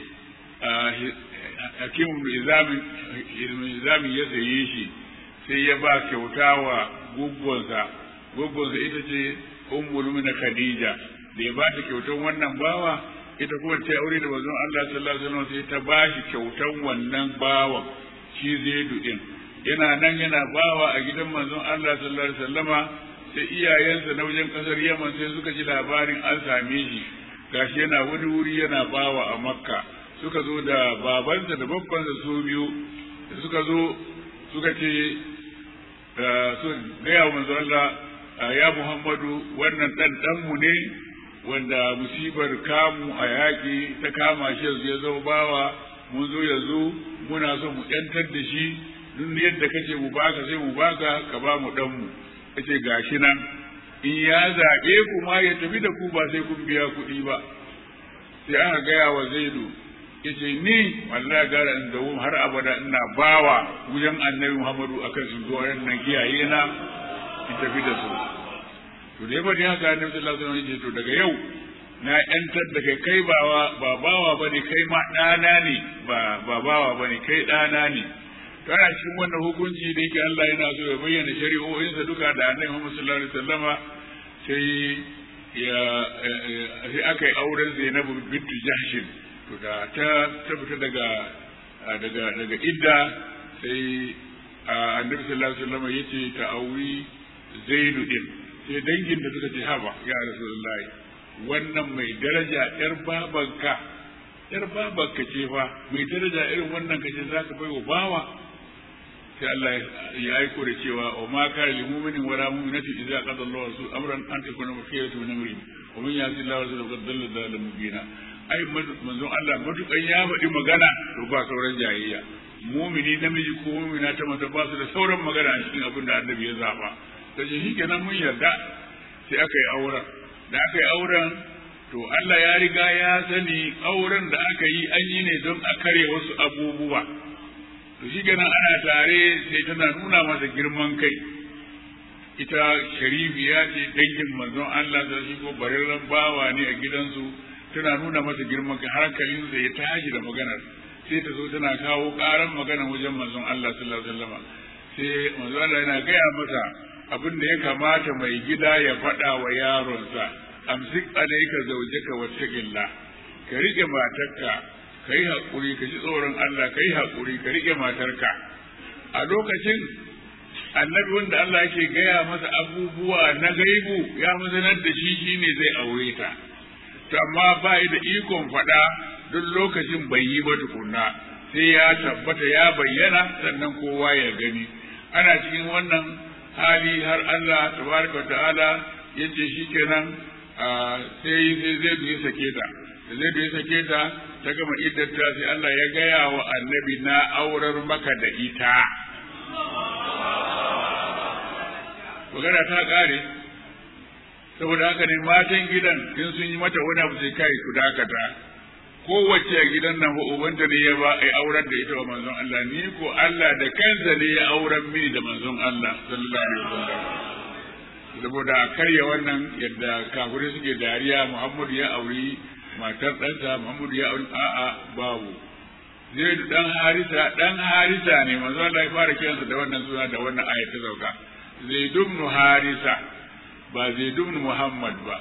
S2: hakim izamin ya saye shi sai ya ba kyauta wa guggonsa guggonsa ita ce ummul na khadija da ya ba ta kyautan wannan bawa ita kuma ta aure da manzon Allah sallallahu alaihi wasallam sai ta ba shi kyautan wannan bawan shi zaidu din yana nan yana bawa a gidan manzon Allah sallallahu alaihi wasallama sai iyayensa na wajen kasar Yaman sai suka ji labarin an same shi gashi yana wani wuri yana bawa a Makka suka zo da babansa da babbansa su biyu da suka zo suka ce su gaya wa manzon Allah ya Muhammadu wannan dan danmu ne wanda musibar kamu a yaƙi ta kama shi yanzu ya zama bawa mun zo yanzu muna so mu ƴantar da shi duk yadda kace mu baka sai mu baka ka ba mu dan mu kace gashi nan in ya zaɓe ku ma ya tafi da ku ba sai kun biya kuɗi ba sai aka gaya wa zaidu yace ni wallahi gara in dawo har abada ina bawa wajen annabi muhammadu akan su zo nan kiyaye na in tafi da su to da yaba haka annabi sallallahu alaihi wasallam yace to daga yau na yantar da kai kai bawa ba bawa bane kai ma ɗana ne ba ba bawa bane kai ɗana ne kana cikin wannan hukunci da yake Allah yana so ya bayyana shari'o'insa duka da annabi Muhammad sallallahu alaihi wasallama sai ya sai aka yi auren Zainabu bintu Jahshin to da ta tabbata daga daga daga idda sai annabi sallallahu alaihi wasallama yace ta auri Zaidu din sai dangin da suka ce haba ya Rasulullahi wannan mai daraja yar babanka yar babanka ce fa mai daraja irin wannan kace zaka bai wa bawa sai Allah ya aiko da cewa wa ma kana lil mu'minin wa la mu'minati idza qada Allahu wa rasuluhu amran an takuna mafiyatu min amri wa man yasi Allah wa rasuluhu qad dalla dalalan mubina ai manzon Allah matukan ya faɗi magana to ba sauran jayayya mumini namiji ko mumina ta mata ba su da sauran magana a cikin abin da annabi ya zaba kace shikenan mun yarda sai aka yi auren da aka yi auren to Allah ya riga ya sani auren da aka yi an yi ne don a kare wasu abubuwa to shi kenan ana tare sai tana nuna masa girman kai ita sharifiya ce dangin manzon Allah da shi ko bararren bawa ne a gidansu tana nuna masa girman ka hankalin da ya tashi da maganar sai ta zo tana kawo karan magana wajen manzon Allah sallallahu alaihi wasallam sai manzon Allah yana gaya masa abin da ya kamata mai gida ya faɗa wa yaronsa amsik alayka zawjaka wattaqillah ka rike matarka kai hakuri ka ji tsoron Allah kai hakuri ka rike matarka a lokacin annabi wanda Allah yake gaya masa abubuwa na gaibu ya mazanar da shi shine zai aure ta to amma ba da ikon faɗa duk lokacin bai yi ba tukunna sai ya tabbata ya bayyana sannan kowa ya gani ana cikin wannan hali har Allah tabaraka ta'ala ya ce shikenan sai sai zai ya sake ta da zai ya sake ta ta gama iddata sai Allah ya gaya wa annabi na aurar maka da ita magana ta kare saboda haka ne matan gidan in sun yi mata wani abu sai kai ku dakata kowace a gidan nan ubanta ne ya ba ai auren da ita wa manzon Allah ni ko Allah da kansa ne ya auren mini da manzon Allah sallallahu alaihi wasallam saboda a karya wannan yadda kafirai suke dariya Muhammadu ya auri matar ɗansa Muhammadu ya auri a'a babu zai dan harisa dan harisa ne manzon Allah ya fara kiransa da wannan suna da wannan ayat ta sauka zai dubnu harisa ba zai dubnu Muhammad ba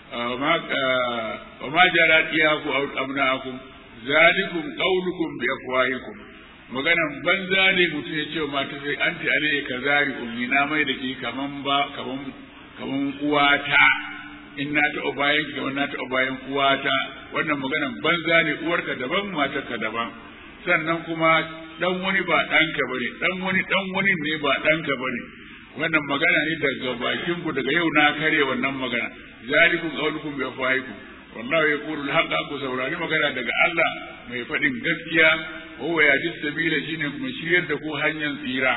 S2: وما جرت إياكم أو أبناءكم ذلكم قولكم بأفواهكم maganan banza ne mutum ya ce wa mata sai an ta ne ka zari ummi na mai da ke kaman ba kaman kaman uwata in na taɓa bayan ki kaman na taɓa bayan uwata wannan maganan banza ne uwarka daban matarka daban sannan kuma dan wani ba ɗanka bane dan wani dan wani ne ba ɗanka bane wannan magana ne daga bakin ku daga yau na kare wannan magana zalikum qawlukum bi afwahikum wallahu yaqulu al-haqqa ku saurari magana daga Allah mai faɗin gaskiya wa huwa yahdi sabila shine kuma shiryar da ku hanyar tsira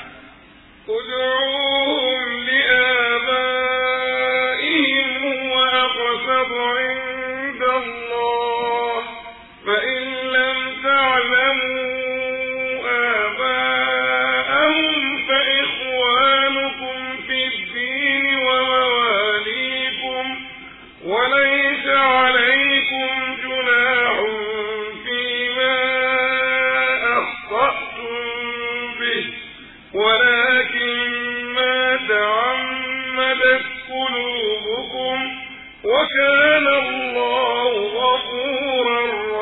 S1: ادعوهم لآبائهم هو أقسط عند الله فإن لم تعلموا آباءهم فإخوانكم في الدين ومواليكم وليس عليكم جناح فيما أخطأتم به ولكن ما تعمدت قلوبكم وكان الله غفورا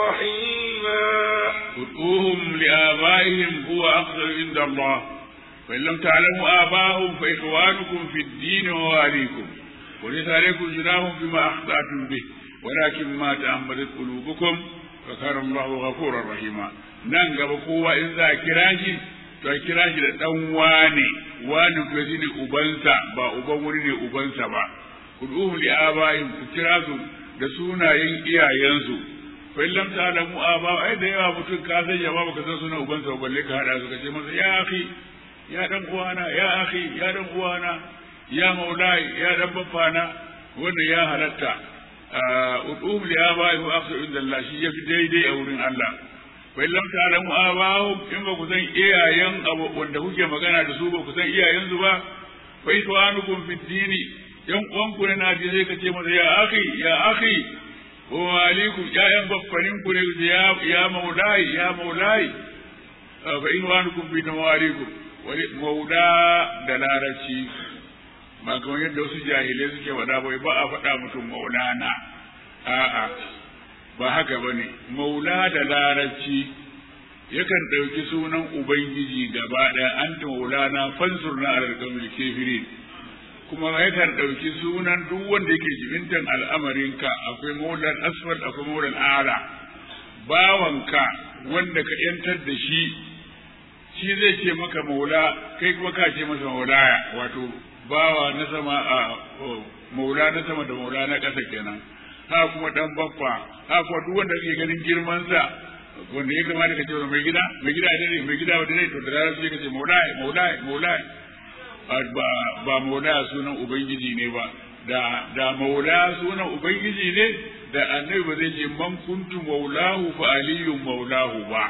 S1: رحيما
S2: ادعوهم لآبائهم هو أقدر عند الله فإن لم تعلموا آباءهم فإخوانكم في الدين وواليكم وليس عليكم جناح بما أخطأتم به ولكن ما تأملت قلوبكم فكان الله غفورا رحيما nan gaba kowa in za a kira shi to a kira shi da dan wane wani ko shi ne ubansa ba uban wuri ne ubansa ba kuduhum li abaihim ku kira su da sunayen iyayensu fa in lam ta'lamu aba ai da yawa mutum ka san ya ba ka san sunan ubansa ba balle ka hada su ka ce masa ya akhi ya dan uwana ya akhi ya dan uwana ya maulai ya dan baffana wannan ya halatta ud'um li abaihim afsu inda Allah shi yafi daidai a wurin Allah wa in lam ta'lamu abahum in ba ku san iyayen abu wanda kuke magana da su ba ku san iyayen su ba fa itwanukum fi dini yan uwanku ne na ji sai ka ce masa ya akhi ya akhi wa alaikum ya'yan baffanin ku ne ya ya maulai ya maulai fa itwanukum fi nawarikum wani maula da larabci ba kamar yadda wasu jahilai suke faɗa bai ba a faɗa mutum maulana a'a ba haka ba ne maula da larabci yakan ɗauki sunan ubangiji gaba ɗaya an ta maulana fansur na alƙamil kefirin kuma yakan ɗauki sunan duk wanda yake jibintan al'amarinka akwai maulan asfal akwai maulan ala bawanka wanda ka yantar da shi shi zai ce maka maula kai kuma ka ce masa maulaya wato bawa na sama a maula na sama da maula na ƙasa kenan ha kuma dan baffa ha kuma duk wanda kake ganin girman sa wanda ya kamata ka ce mai gida mai gida da ne mai gida da ne to da ranar sai ka ce maulai maulai maulai ba ba maula sunan ubangiji ne ba da da maula sunan ubangiji ne da annabi ba zai ce man kuntu maulahu fa aliyun maulahu ba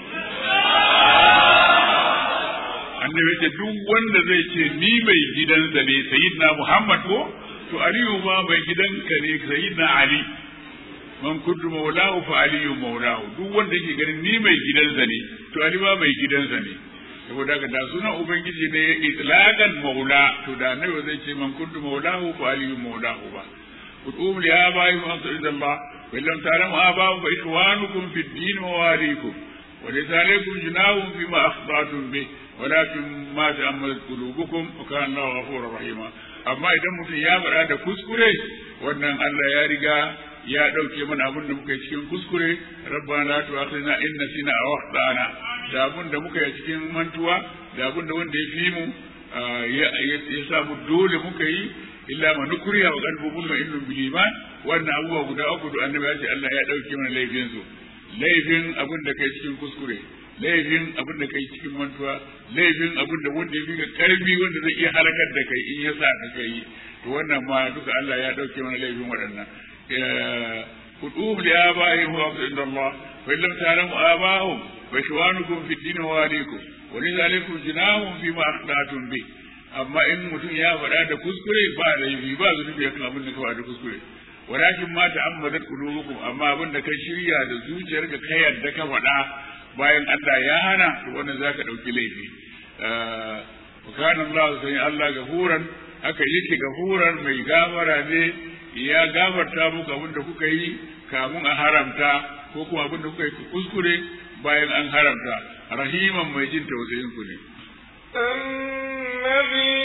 S2: annabi ce duk wanda zai ce ni mai gidansa ne sayyidina Muhammad ko to Aliyu ma mai gidanka ne sayyidina Ali man kuntu maulahu fa aliyu maulahu duk wanda yake ganin ni mai gidansa ne to ali ma mai gidansa ne saboda haka da sunan ubangiji ne itlaqan maula to da annabi zai ce man kuntu maulahu fa aliyu maulahu ba ud'um li abaihim Allah wa illam ta'lamu abaahum fa ikhwanukum fid din wa walikum wa laysa alaykum junahun fima akhta'tum bih walakin ma ta'ammalat qulubukum wa kana Allahu ghafurur rahima amma idan mutum ya faɗa da kuskure wannan Allah ya riga ya ɗauke mana abin da muka yi cikin kuskure rabbana la tu'akhidna in nasina aw akhtana da abin da muka yi cikin mantuwa da abin da wanda ya fi mu ya samu dole muka yi illa ma nukriya wa qalbu mutma'innun bil iman wannan abubuwa guda uku da annabi ya ce Allah ya ɗauke mana laifin su laifin abin da kai cikin kuskure laifin abin da kai cikin mantuwa laifin abin da wanda ya fi ka karfi wanda zai iya halakar da kai in ya sa ka kai to wannan ma duka Allah ya ɗauke mana laifin waɗannan خذوهم لآبائهم هو عند الله فإن لم تعلموا آباءهم فإخوانكم في الدين وواليكم وليس عليكم جناح فيما أخطأتم به amma in mutum ya faɗa da kuskure ba laifi ba zunubi akan abin da ka faɗa da kuskure walakin ma ta'ammadat qulubukum amma abin da ka shirya da zuciyarka ka yarda ka faɗa bayan Allah ya hana to wannan zaka dauki laifi wa kana Allah sai Allah gafuran haka yake gafuran mai gafara ne ya gafarta muku abin da kuka yi kamun a haramta ko kuma abin da kuka yi kuskure bayan an haramta rahiman mai jin tausayin ku ne
S1: النبي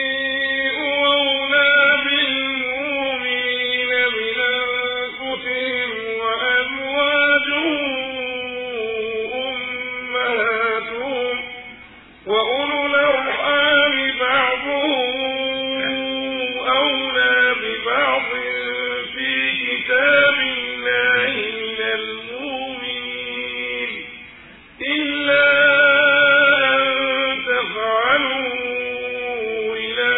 S1: أولى بالمؤمنين من أنفسهم وأزواجه أمهاتهم وأولو الأرحام بعضهم أولى ببعض في كتاب الله من المؤمنين إلا أن تفعلوا إلى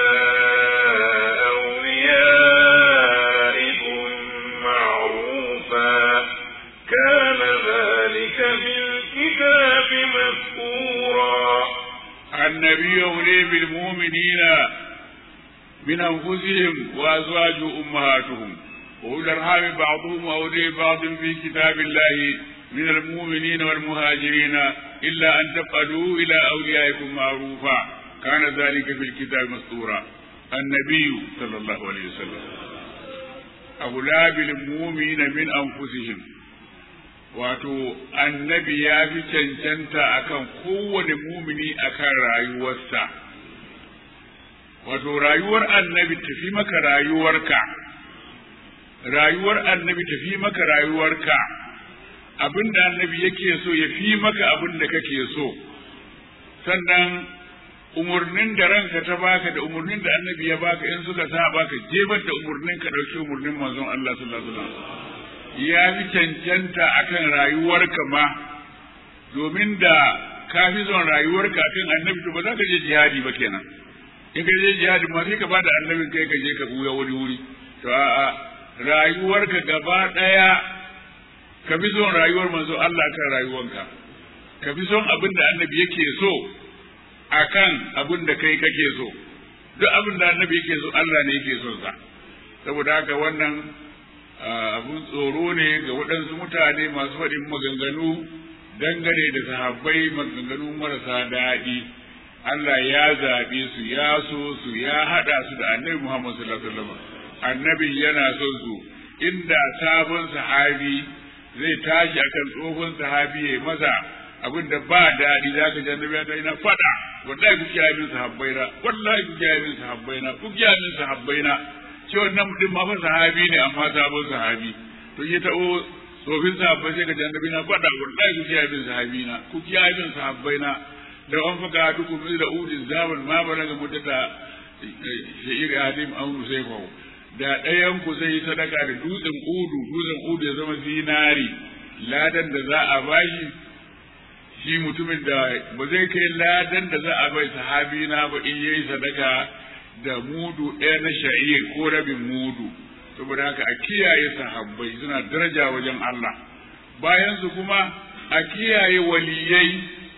S1: أوليائكم معروفا كان ذلك في الكتاب مسكورا
S2: النبي أولي بالمؤمنين من أنفسهم وأزواج أمهاتهم وأولي الأرحام بعضهم أولي بعض في كتاب الله من المؤمنين والمهاجرين إلا أن تفعلوا إلى أوليائكم معروفا كان ذلك في الكتاب مسطورا النبي صلى الله عليه وسلم أولى بالمؤمنين من أنفسهم wato annabi ya fi cancanta akan kowane mumini akan rayuwarsa wato rayuwar annabi tafi maka rayuwarka rayuwar annabi tafi maka rayuwarka abin da annabi yake so ya fi maka abin da kake so sannan umarnin da ranka ta baka da umarnin da annabi ya baka in suka sa baka jebar da umarnin ka dauki umarnin manzon Allah sallallahu alaihi wasallam ya fi cancanta akan rayuwarka ma domin da ka fi son rayuwarka akan annabi to ba za ka je jihadi ba kenan in ka je jihadi ma sai ka bada annabin kai ka je ka buya wani wuri to a'a rayuwarka gaba daya ka fi son rayuwar manzo Allah kan rayuwanka ka fi son abin da annabi yake so akan abin da kai kake so duk abin da annabi yake so Allah ne yake son sa saboda haka wannan abun tsoro ne ga waɗansu mutane masu faɗin maganganu dangane da sahabbai maganganu marasa daɗi Allah ya zaɓe su ya so su ya haɗa su da annabi Muhammad sallallahu alaihi wasallam annabi yana son su inda sabon sahabi zai tashi akan tsohon sahabi ya masa abin da ba daɗi za ka jannabi ya na faɗa wallahi ku kiyaye min sahabbaina wallahi ku kiyaye min sahabbaina ku kiyaye min sahabbaina ce wannan mutum ma fa sahabi ne amma sabon sahabi to ya ta'o tsofin sahabbai sai ka jannabi na faɗa wallahi ku kiyaye min sahabina ku kiyaye min sahabbaina da an faka dukun da udin zaman ma balaga mutata shi'ir hadim an rusaifahu da ɗayan ku zai yi sadaka da dutsen udu dutsen udu ya zama zinari ladan da za a bashi shi mutumin da ba zai kai ladan da za a bai sahabi na ba in yayi sadaka da mudu ɗaya na sha'ir ko rabin mudu saboda haka a kiyaye sahabbai suna daraja wajen Allah bayan su kuma a kiyaye waliyai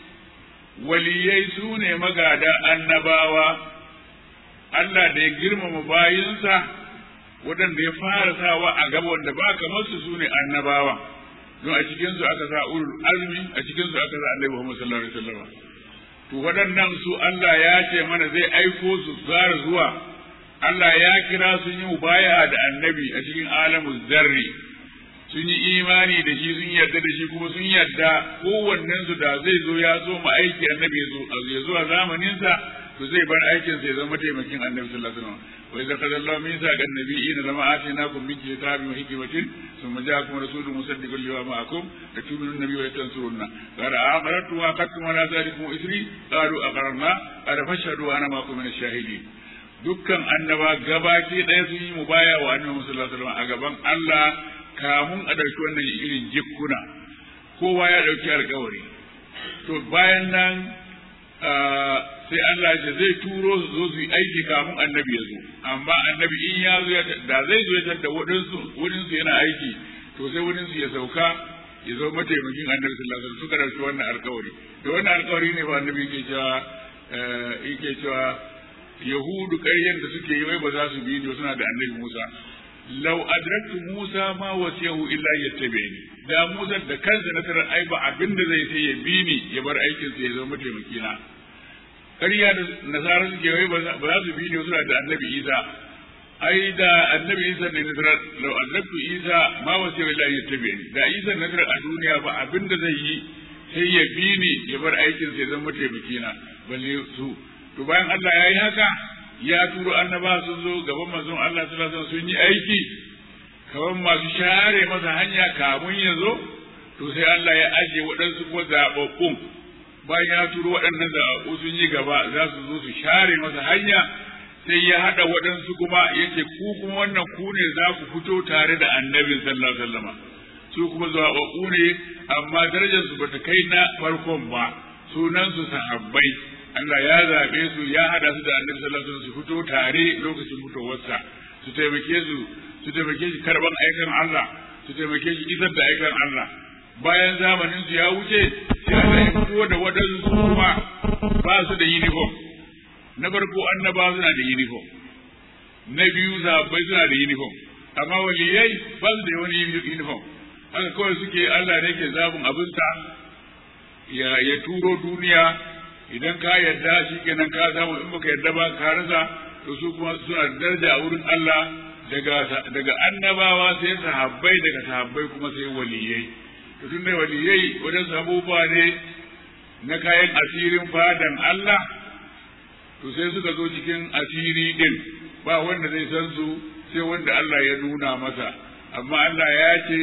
S2: waliyai su ne magada annabawa Allah da ya girmama bayinsa waɗanda ya fara sawa a gaba wanda ba kamar su sune annabawa don a cikin su aka sa ulul azmi a cikin su aka sa annabi Muhammad sallallahu alaihi wasallam to waɗannan su Allah ya ce mana zai aiko su zara zuwa Allah ya kira sun yi mubaya da annabi a cikin alamu zarri sun yi imani da shi sun yarda da shi kuma sun yarda kowannen su da zai zo ya zo ma aiki annabi ya zo a zamanin sa to zai bar aikin sa ya zama taimakin annabi sallallahu alaihi wasallam wa idza qala Allahu mithaqa an-nabiyyin lama atinakum min kitabin wa hikmatin thumma ja'akum rasulun musaddiqun lima ma'akum latu'minun nabiyyi wa tansurunna qala aqarrtu wa aqadtum ala dhalikum isri qalu aqarna qala fashhadu wa ana ma'akum min ash-shahidin dukkan annaba gabaki ɗaya sun yi mubaya wa annabi sallallahu alaihi wasallam a gaban Allah kamun a ɗauki wannan irin jikkuna kowa ya ɗauki alkawari to bayan nan sai Allah ya zai turo su zo su yi aiki kamun annabi ya zo amma annabi in ya zo da zai zo ya tadda wurinsu wurinsu yana aiki to sai wurinsu ya sauka ya zo mataimakin annabi sallallahu alaihi wasallam suka ɗauki wannan alkawari da wannan alkawari ne ba annabi yake cewa yake cewa yahudu ƙaryen da suke yi wai ba za su bi ni suna da annabi Musa lau adraktu Musa ma wasiyahu illa yattabi'ni da Musa da kansa na tarar ai ba abin da zai sai ya bi ni ya bar aikin sa ya zama taimaki na ƙarya da nasara suke wai ba za su bi ni suna da annabi Isa ai da annabi Isa ne na tarar lau adraktu Isa ma wasiyahu illa yattabi'ni da Isa na tarar a duniya ba abin da zai yi sai ya bi ni ya bar aikin sa ya zama taimaki na balle su to bayan Allah ya yi haka ya turo annaba sun zo gaban manzon Allah sallallahu alaihi sun yi aiki kaman masu share masa hanya kamun ya zo to sai Allah ya aje waɗansu kuma zaɓaɓɓun bayan ya turo waɗannan zaɓaɓɓu sun yi gaba za su zo su share masa hanya sai ya haɗa waɗansu kuma yace ku kuma wannan ku ne za ku fito tare da annabin sallallahu alaihi wasallam su kuma zaɓaɓɓu ne amma darajarsu bata kai na farkon ba sunansu sahabbai Allah ya zaɓe su ya haɗa su da annabi sallallahu alaihi wasallam su fito tare lokacin fitowarsa su taimake su su taimake shi karban aikan Allah su taimake shi isar da aikan Allah bayan zamanin su ya wuce sai Allah ya fito da wadansu kuma ba su da uniform na farko annaba suna da uniform na biyu zabai suna da uniform amma waliyai ba su da wani uniform haka kawai suke Allah ne ke zabin abinsa ya ya turo duniya idan ka yarda shi kenan ka samu in baka yarda ba ka rasa to su kuma suna daraja a wurin Allah daga daga annabawa sai sahabbai daga sahabbai kuma sai waliyai to tun da waliyai wajen abubuwa ne na kayan asirin fadan Allah to sai suka zo cikin asiri din ba wanda zai san su sai wanda Allah ya nuna masa amma Allah ya ce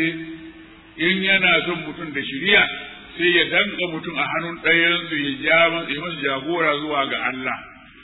S2: in yana son mutum da shiriya sai ya danka mutum a hannun ɗayansu ya ja masa jagora zuwa ga Allah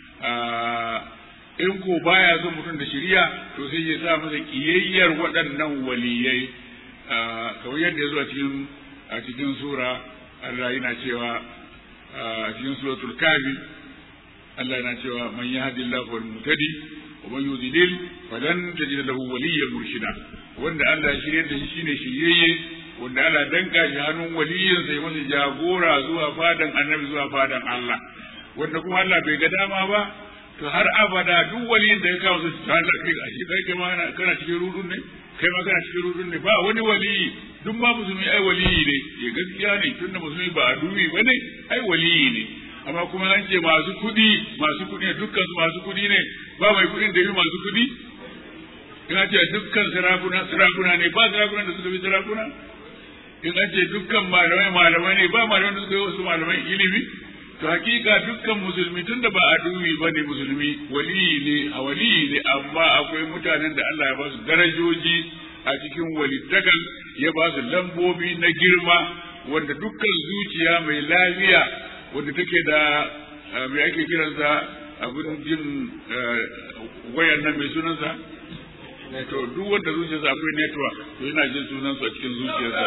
S2: in ko baya son mutum da shiriya to sai ya sa masa kiyayyar waɗannan waliyai kamar yadda ya zo a cikin a cikin sura Allah yana cewa a cikin suratul kafi Allah yana cewa man yahdillahu wal mutadi wa man yudlil falan tajid lahu waliyyan murshida wanda Allah ya shirye da shi shine shiryayye wanda ana danka shi hannun waliyin sai masa jagora zuwa fadan annabi zuwa fadan Allah wanda kuma Allah bai ga dama ba to har abada duk waliyin da ya kawo su ta da kai a shi kai ma kana cikin rudun ne kai ma kana cikin rudun ne ba wani waliyi duk ma musulmi ai waliyi ne ya gaskiya ne tunda musulmi ba a dubi ba ne ai waliyi ne amma kuma an ce masu kuɗi masu kuɗi ne dukkan su masu kuɗi ne ba mai kuɗin da yi masu kuɗi ina ce dukkan sarakuna sarakuna ne ba sarakuna da suka bi sarakuna in an ce dukkan malamai malamai ne ba malamai da suka yi wasu malamai ilimi to hakika dukkan musulmi tunda ba a dubi ba ne musulmi waliyi ne a waliyi ne amma akwai mutanen da Allah ya ba su darajoji a cikin walittakan ya ba su lambobi na girma wanda dukkan zuciya mai lafiya wanda take da mai ake kiransa abin jin wayan nan mai sunansa to duk wanda zuciyarsa akwai network to yana jin sunansu a cikin zuciyarsa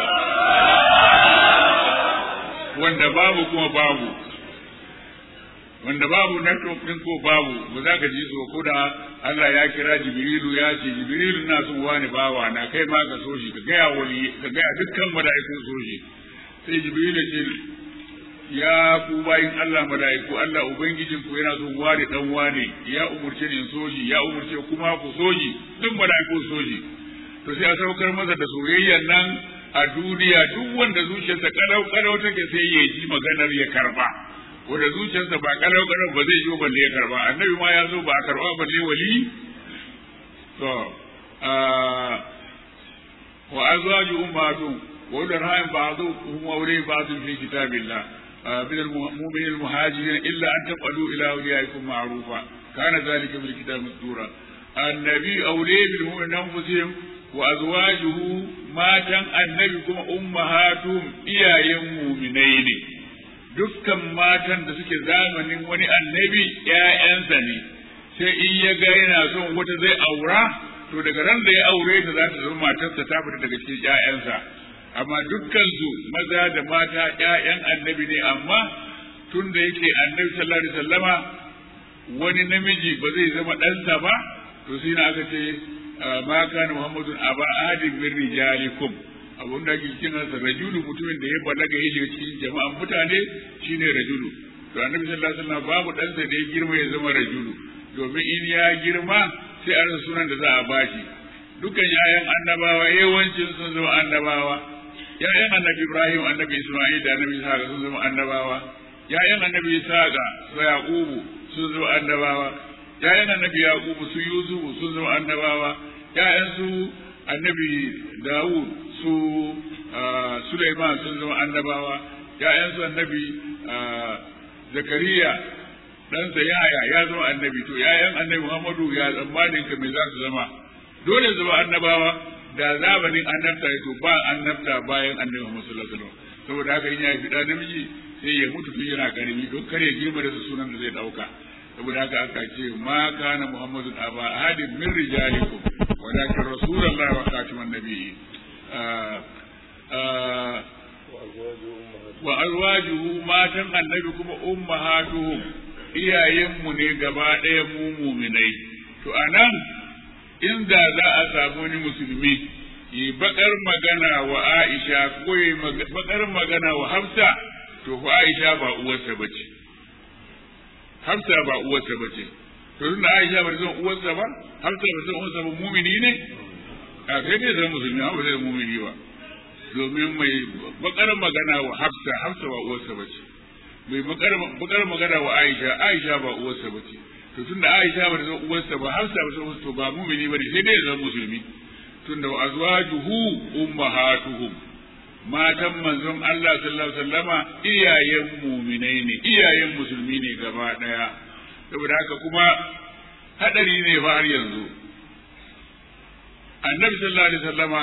S2: wanda babu kuma babu wanda babu network din ko babu ba za ka ji su ko da Allah ya kira Jibrilu ya ce Jibrilu na son wani bawa na kai ma ka so shi ka gaya wali ka gaya dukkan mala'ikun so shi sai Jibrilu ce ya ku bayin Allah mala'iku Allah ubangijin ku yana son ware dan wane ya umurce ni in soji ya umurce kuma ku soji duk mala'iku soji to sai a saukar masa da soyayyar nan a duniya duk wanda zuciyarsa kalau kalau take sai ya ji maganar ya karba wanda zuciyarsa ba kalau kalau ba zai yi balle ya karba annabi ma ya zo ba a karba balle wali to wa azwaju ummatuhum wa udarham ba'dhum awliya ba'd fi kitabillah من المؤمنين المهاجرين إلا أن تفعلوا إلى أوليائكم معروفا كان ذلك في الكتاب مسطورا النبي أولي بالمؤمنين أنفسهم وأزواجه ما كان النبي كما أمهاتهم إيا مؤمنين dukkan matan da suke zamanin wani annabi ‘ya'yansa ne sai in ya ga yana son wata zai aura to daga ran da ya aure ta za ta zama matarsa ta fita daga cikin ‘ya'yansa amma dukkan su maza da mata ‘ya'yan annabi ne amma tun da yake annabi sallallahu alaihi wasallama wani namiji ba zai zama ɗansa ba to sai na aka ce ma kana muhammadun aba ahadin min rijalikum abun da ake cikin sa rajulu mutumin da ya balaga ya shiga cikin jama'an mutane shine rajulu to annabi sallallahu alaihi wasallam babu ɗansa da ya girma ya zama rajulu domin in ya girma sai a rasa sunan da za a bashi dukkan ‘ya'yan annabawa yawancin sun zama annabawa ‘ya'yan annabi Ibrahim annabi Isma'il da annabi Ishaqa sun zama annabawa ‘ya'yan annabi Ishaqa su Yaqubu sun zama annabawa ‘ya'yan annabi Yaqubu su Yusufu sun zama annabawa ‘ya'yan su annabi Dawud su Sulaiman sun zama annabawa ‘ya'yan su annabi Zakariya ɗansa Yahaya ya zama annabi to ‘ya'yan annabi Muhammadu ya tsammanin ka me za su zama dole zama annabawa da zamanin annabta ya to ba annabta bayan annabi Muhammad sallallahu alaihi wasallam saboda haka in ya fi da namiji sai ya mutu tun yana karimi don kare girma da sunan da zai dauka saboda haka aka ce ma kana muhammadun aba ahadin min rijalikum walakin rasulullahi wa khatiman nabiyyi wa azwajuhu matan annabi kuma ummahatuhum iyayenmu ne gaba ɗaya mu muminai to anan inda za a samu wani musulmi yi bakar magana wa Aisha ko yi bakar magana wa Hafsa to fa Aisha ba uwarsa bace Hafsa ba uwarsa bace to tunda Aisha ba zan uwarsa ba Hafsa ba zan uwarsa ba mumini ne a kai ne zan musulmi ba zai mumini ba domin mai bakar magana wa Hafsa Hafsa ba uwarsa bace mai bakar magana wa Aisha Aisha ba uwarsa bace to tunda Aisha ba ta uwarsa ba Hafsa ba ta to ba mumini bane sai dai zan musulmi tunda wa azwajuhu ummahatuhum matan manzon Allah sallallahu alaihi wasallama iyayen muminai ne iyayen musulmi ne gaba daya saboda haka kuma hadari ne fa har yanzu annabi sallallahu alaihi wasallama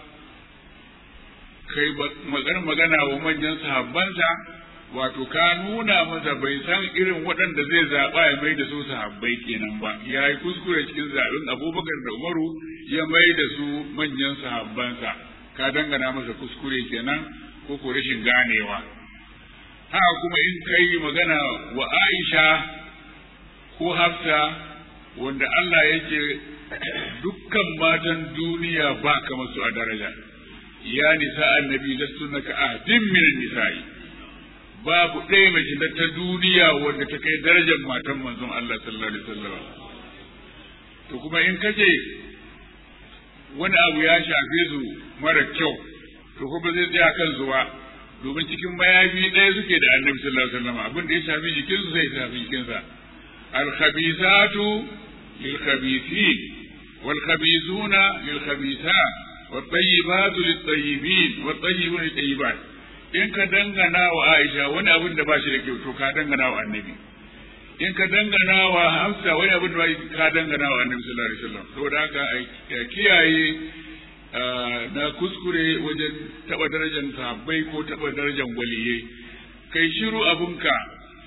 S2: kai magana magana wa manyan sahabbansa wato ka nuna masa bai san irin waɗanda zai zaɓa ya mai da su sahabbai kenan ba ya yi kuskure cikin zaɓen abubakar da umaru ya mai da su manyan sahabbansa ka dangana masa kuskure kenan ko ko rashin ganewa haka kuma in kai magana wa aisha ko hafsa wanda Allah yake dukkan matan duniya ba kamar su a daraja ya nisa annabi lastunna ka ahdin min nisa'i babu ɗaya mace da ta duniya wanda ta kai darajar matan manzon Allah sallallahu alaihi wasallam to kuma in kace wani abu ya shafe su mara kyau to kuma zai tsaya kan zuwa domin cikin mayafi ɗaya suke da annabi sallallahu alaihi wasallam abin da ya shafi jikinsu zai shafi jikinsa al-khabithatu lil-khabithin wal-khabithuna lil-khabithat wat-tayyibatu lit-tayyibin wat-tayyibuna lit-tayyibat in ka dangana wa Aisha wani abin da ba shi da kyau to ka dangana wa annabi in ka dangana wa Hafsa wani abin da ba ka dangana wa annabi sallallahu alaihi wasallam saboda haka a kiyaye na kuskure wajen taba darajar sahabbai ko taba darajar waliyai kai shiru abunka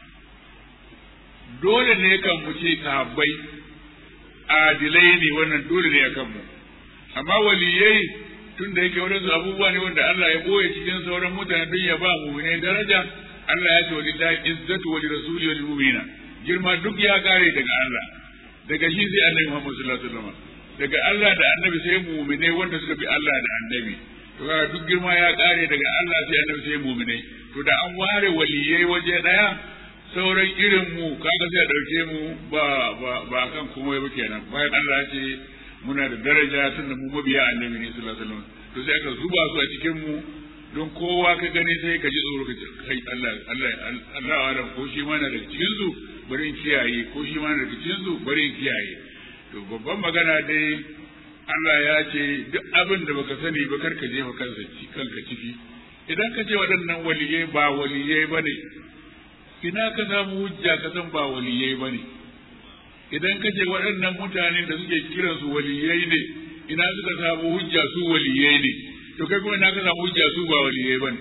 S2: dole ne kan mu ce sahabbai adilai ne wannan dole ne kan mu amma waliyai tun da yake wadansu abubuwa ne wanda Allah ya boye cikin sauran mutane don ya ba mu ne daraja Allah ya ce wa lillahi izzatu wa lirasuli wa lilmu'mina girma duk ya kare daga Allah daga shi sai Annabi Muhammad sallallahu alaihi wasallam daga Allah da Annabi sai mu'minai wanda suka bi Allah da Annabi to duk girma ya kare daga Allah sai Annabi sai mu'minai to da an ware waliyai waje daya sauran irin mu kaga sai dauke mu ba ba ba kan kuma ba kenan bayan Allah ya ce muna da daraja tunda mu mabiya annabi ne sallallahu alaihi wasallam to sai aka zuba su a cikin mu don kowa ka gani sai ka ji tsoro ka ce kai Allah Allah Allah Allah ko shi ma na daga cikin su bari in kiyaye ko shi ma na daga cikin su bari in kiyaye to babban magana dai Allah ya ce duk abin da baka sani ba karka je ka kansa kanka ciki idan ka ce waɗannan waliyai ba waliyai bane ina ka samu hujja ka san ba waliyai bane idan ka ce waɗannan mutanen da suke kiransu waliyai ne ina suka samu hujja su waliyai ne to kai kuma ina ka samu hujja su ba waliyai bane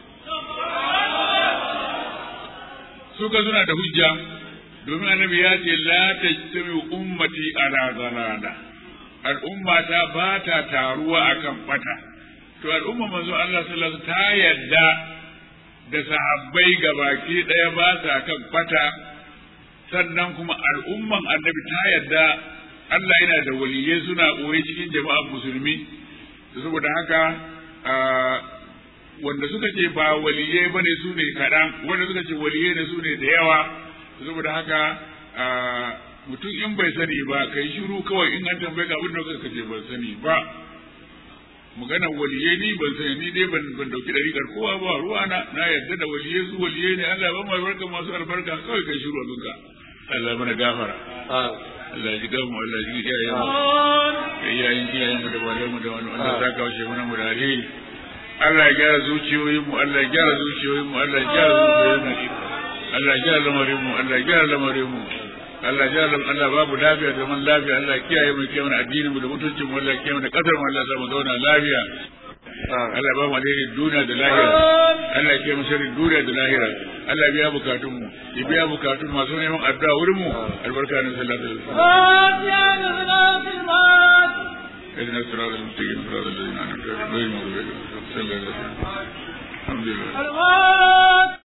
S2: su ka suna da hujja domin annabi ya ce la tajtami ummati ala zalala al'umma ta ba ta taruwa akan bata to al'umma manzo Allah sallallahu alaihi ta yadda da sahabbai gabaki daya ba sa kan bata sannan kuma al'umman annabi ta yadda Allah yana da waliyai suna ɓoye cikin jama'ar musulmi saboda haka wanda suka ce ba waliyai bane su ne kaɗan wanda suka ce waliyai ne su ne da yawa saboda haka mutum in bai sani ba kai shiru kawai in an tambaye ka abin da ka ce ban sani ba maganar waliyai ni ban sani ni dai ban ban dauki dariƙar kowa ba ruwa na na yarda da waliyai su waliyai ne Allah ba mu albarka masu albarka kawai kai shiru abinka Allah mana gafara Allah ji gamu Allah ji iyayen mu iyayen iyayen mu da bayan mu da wani Allah ta kawo shi mana mu da alheri Allah ya gyara zuciyoyin mu Allah ya gyara zuciyoyin mu Allah ya gyara zuciyoyin mu Allah ya gyara lamarin mu Allah ya gyara lamarin mu Allah ya gyara Allah babu lafiya da man lafiya Allah ya kiyaye mu kiyaye mana addinin mu da mutuncin mu Allah ya kiyaye mana kasar mu Allah ya sa mu zauna lafiya Allah ba mu alherin duniya da lahira Allah ya kiyaye mu sharrin duniya da lahira Allah ya biya bukatun mu ya biya bukatun masu neman addu'a wurin mu albarka ne sallallahu alaihi wasallam اهدنا الصراط المستقيم صراط الذين انعمت عليهم غير المغضوب عليهم ولا الضالين الحمد لله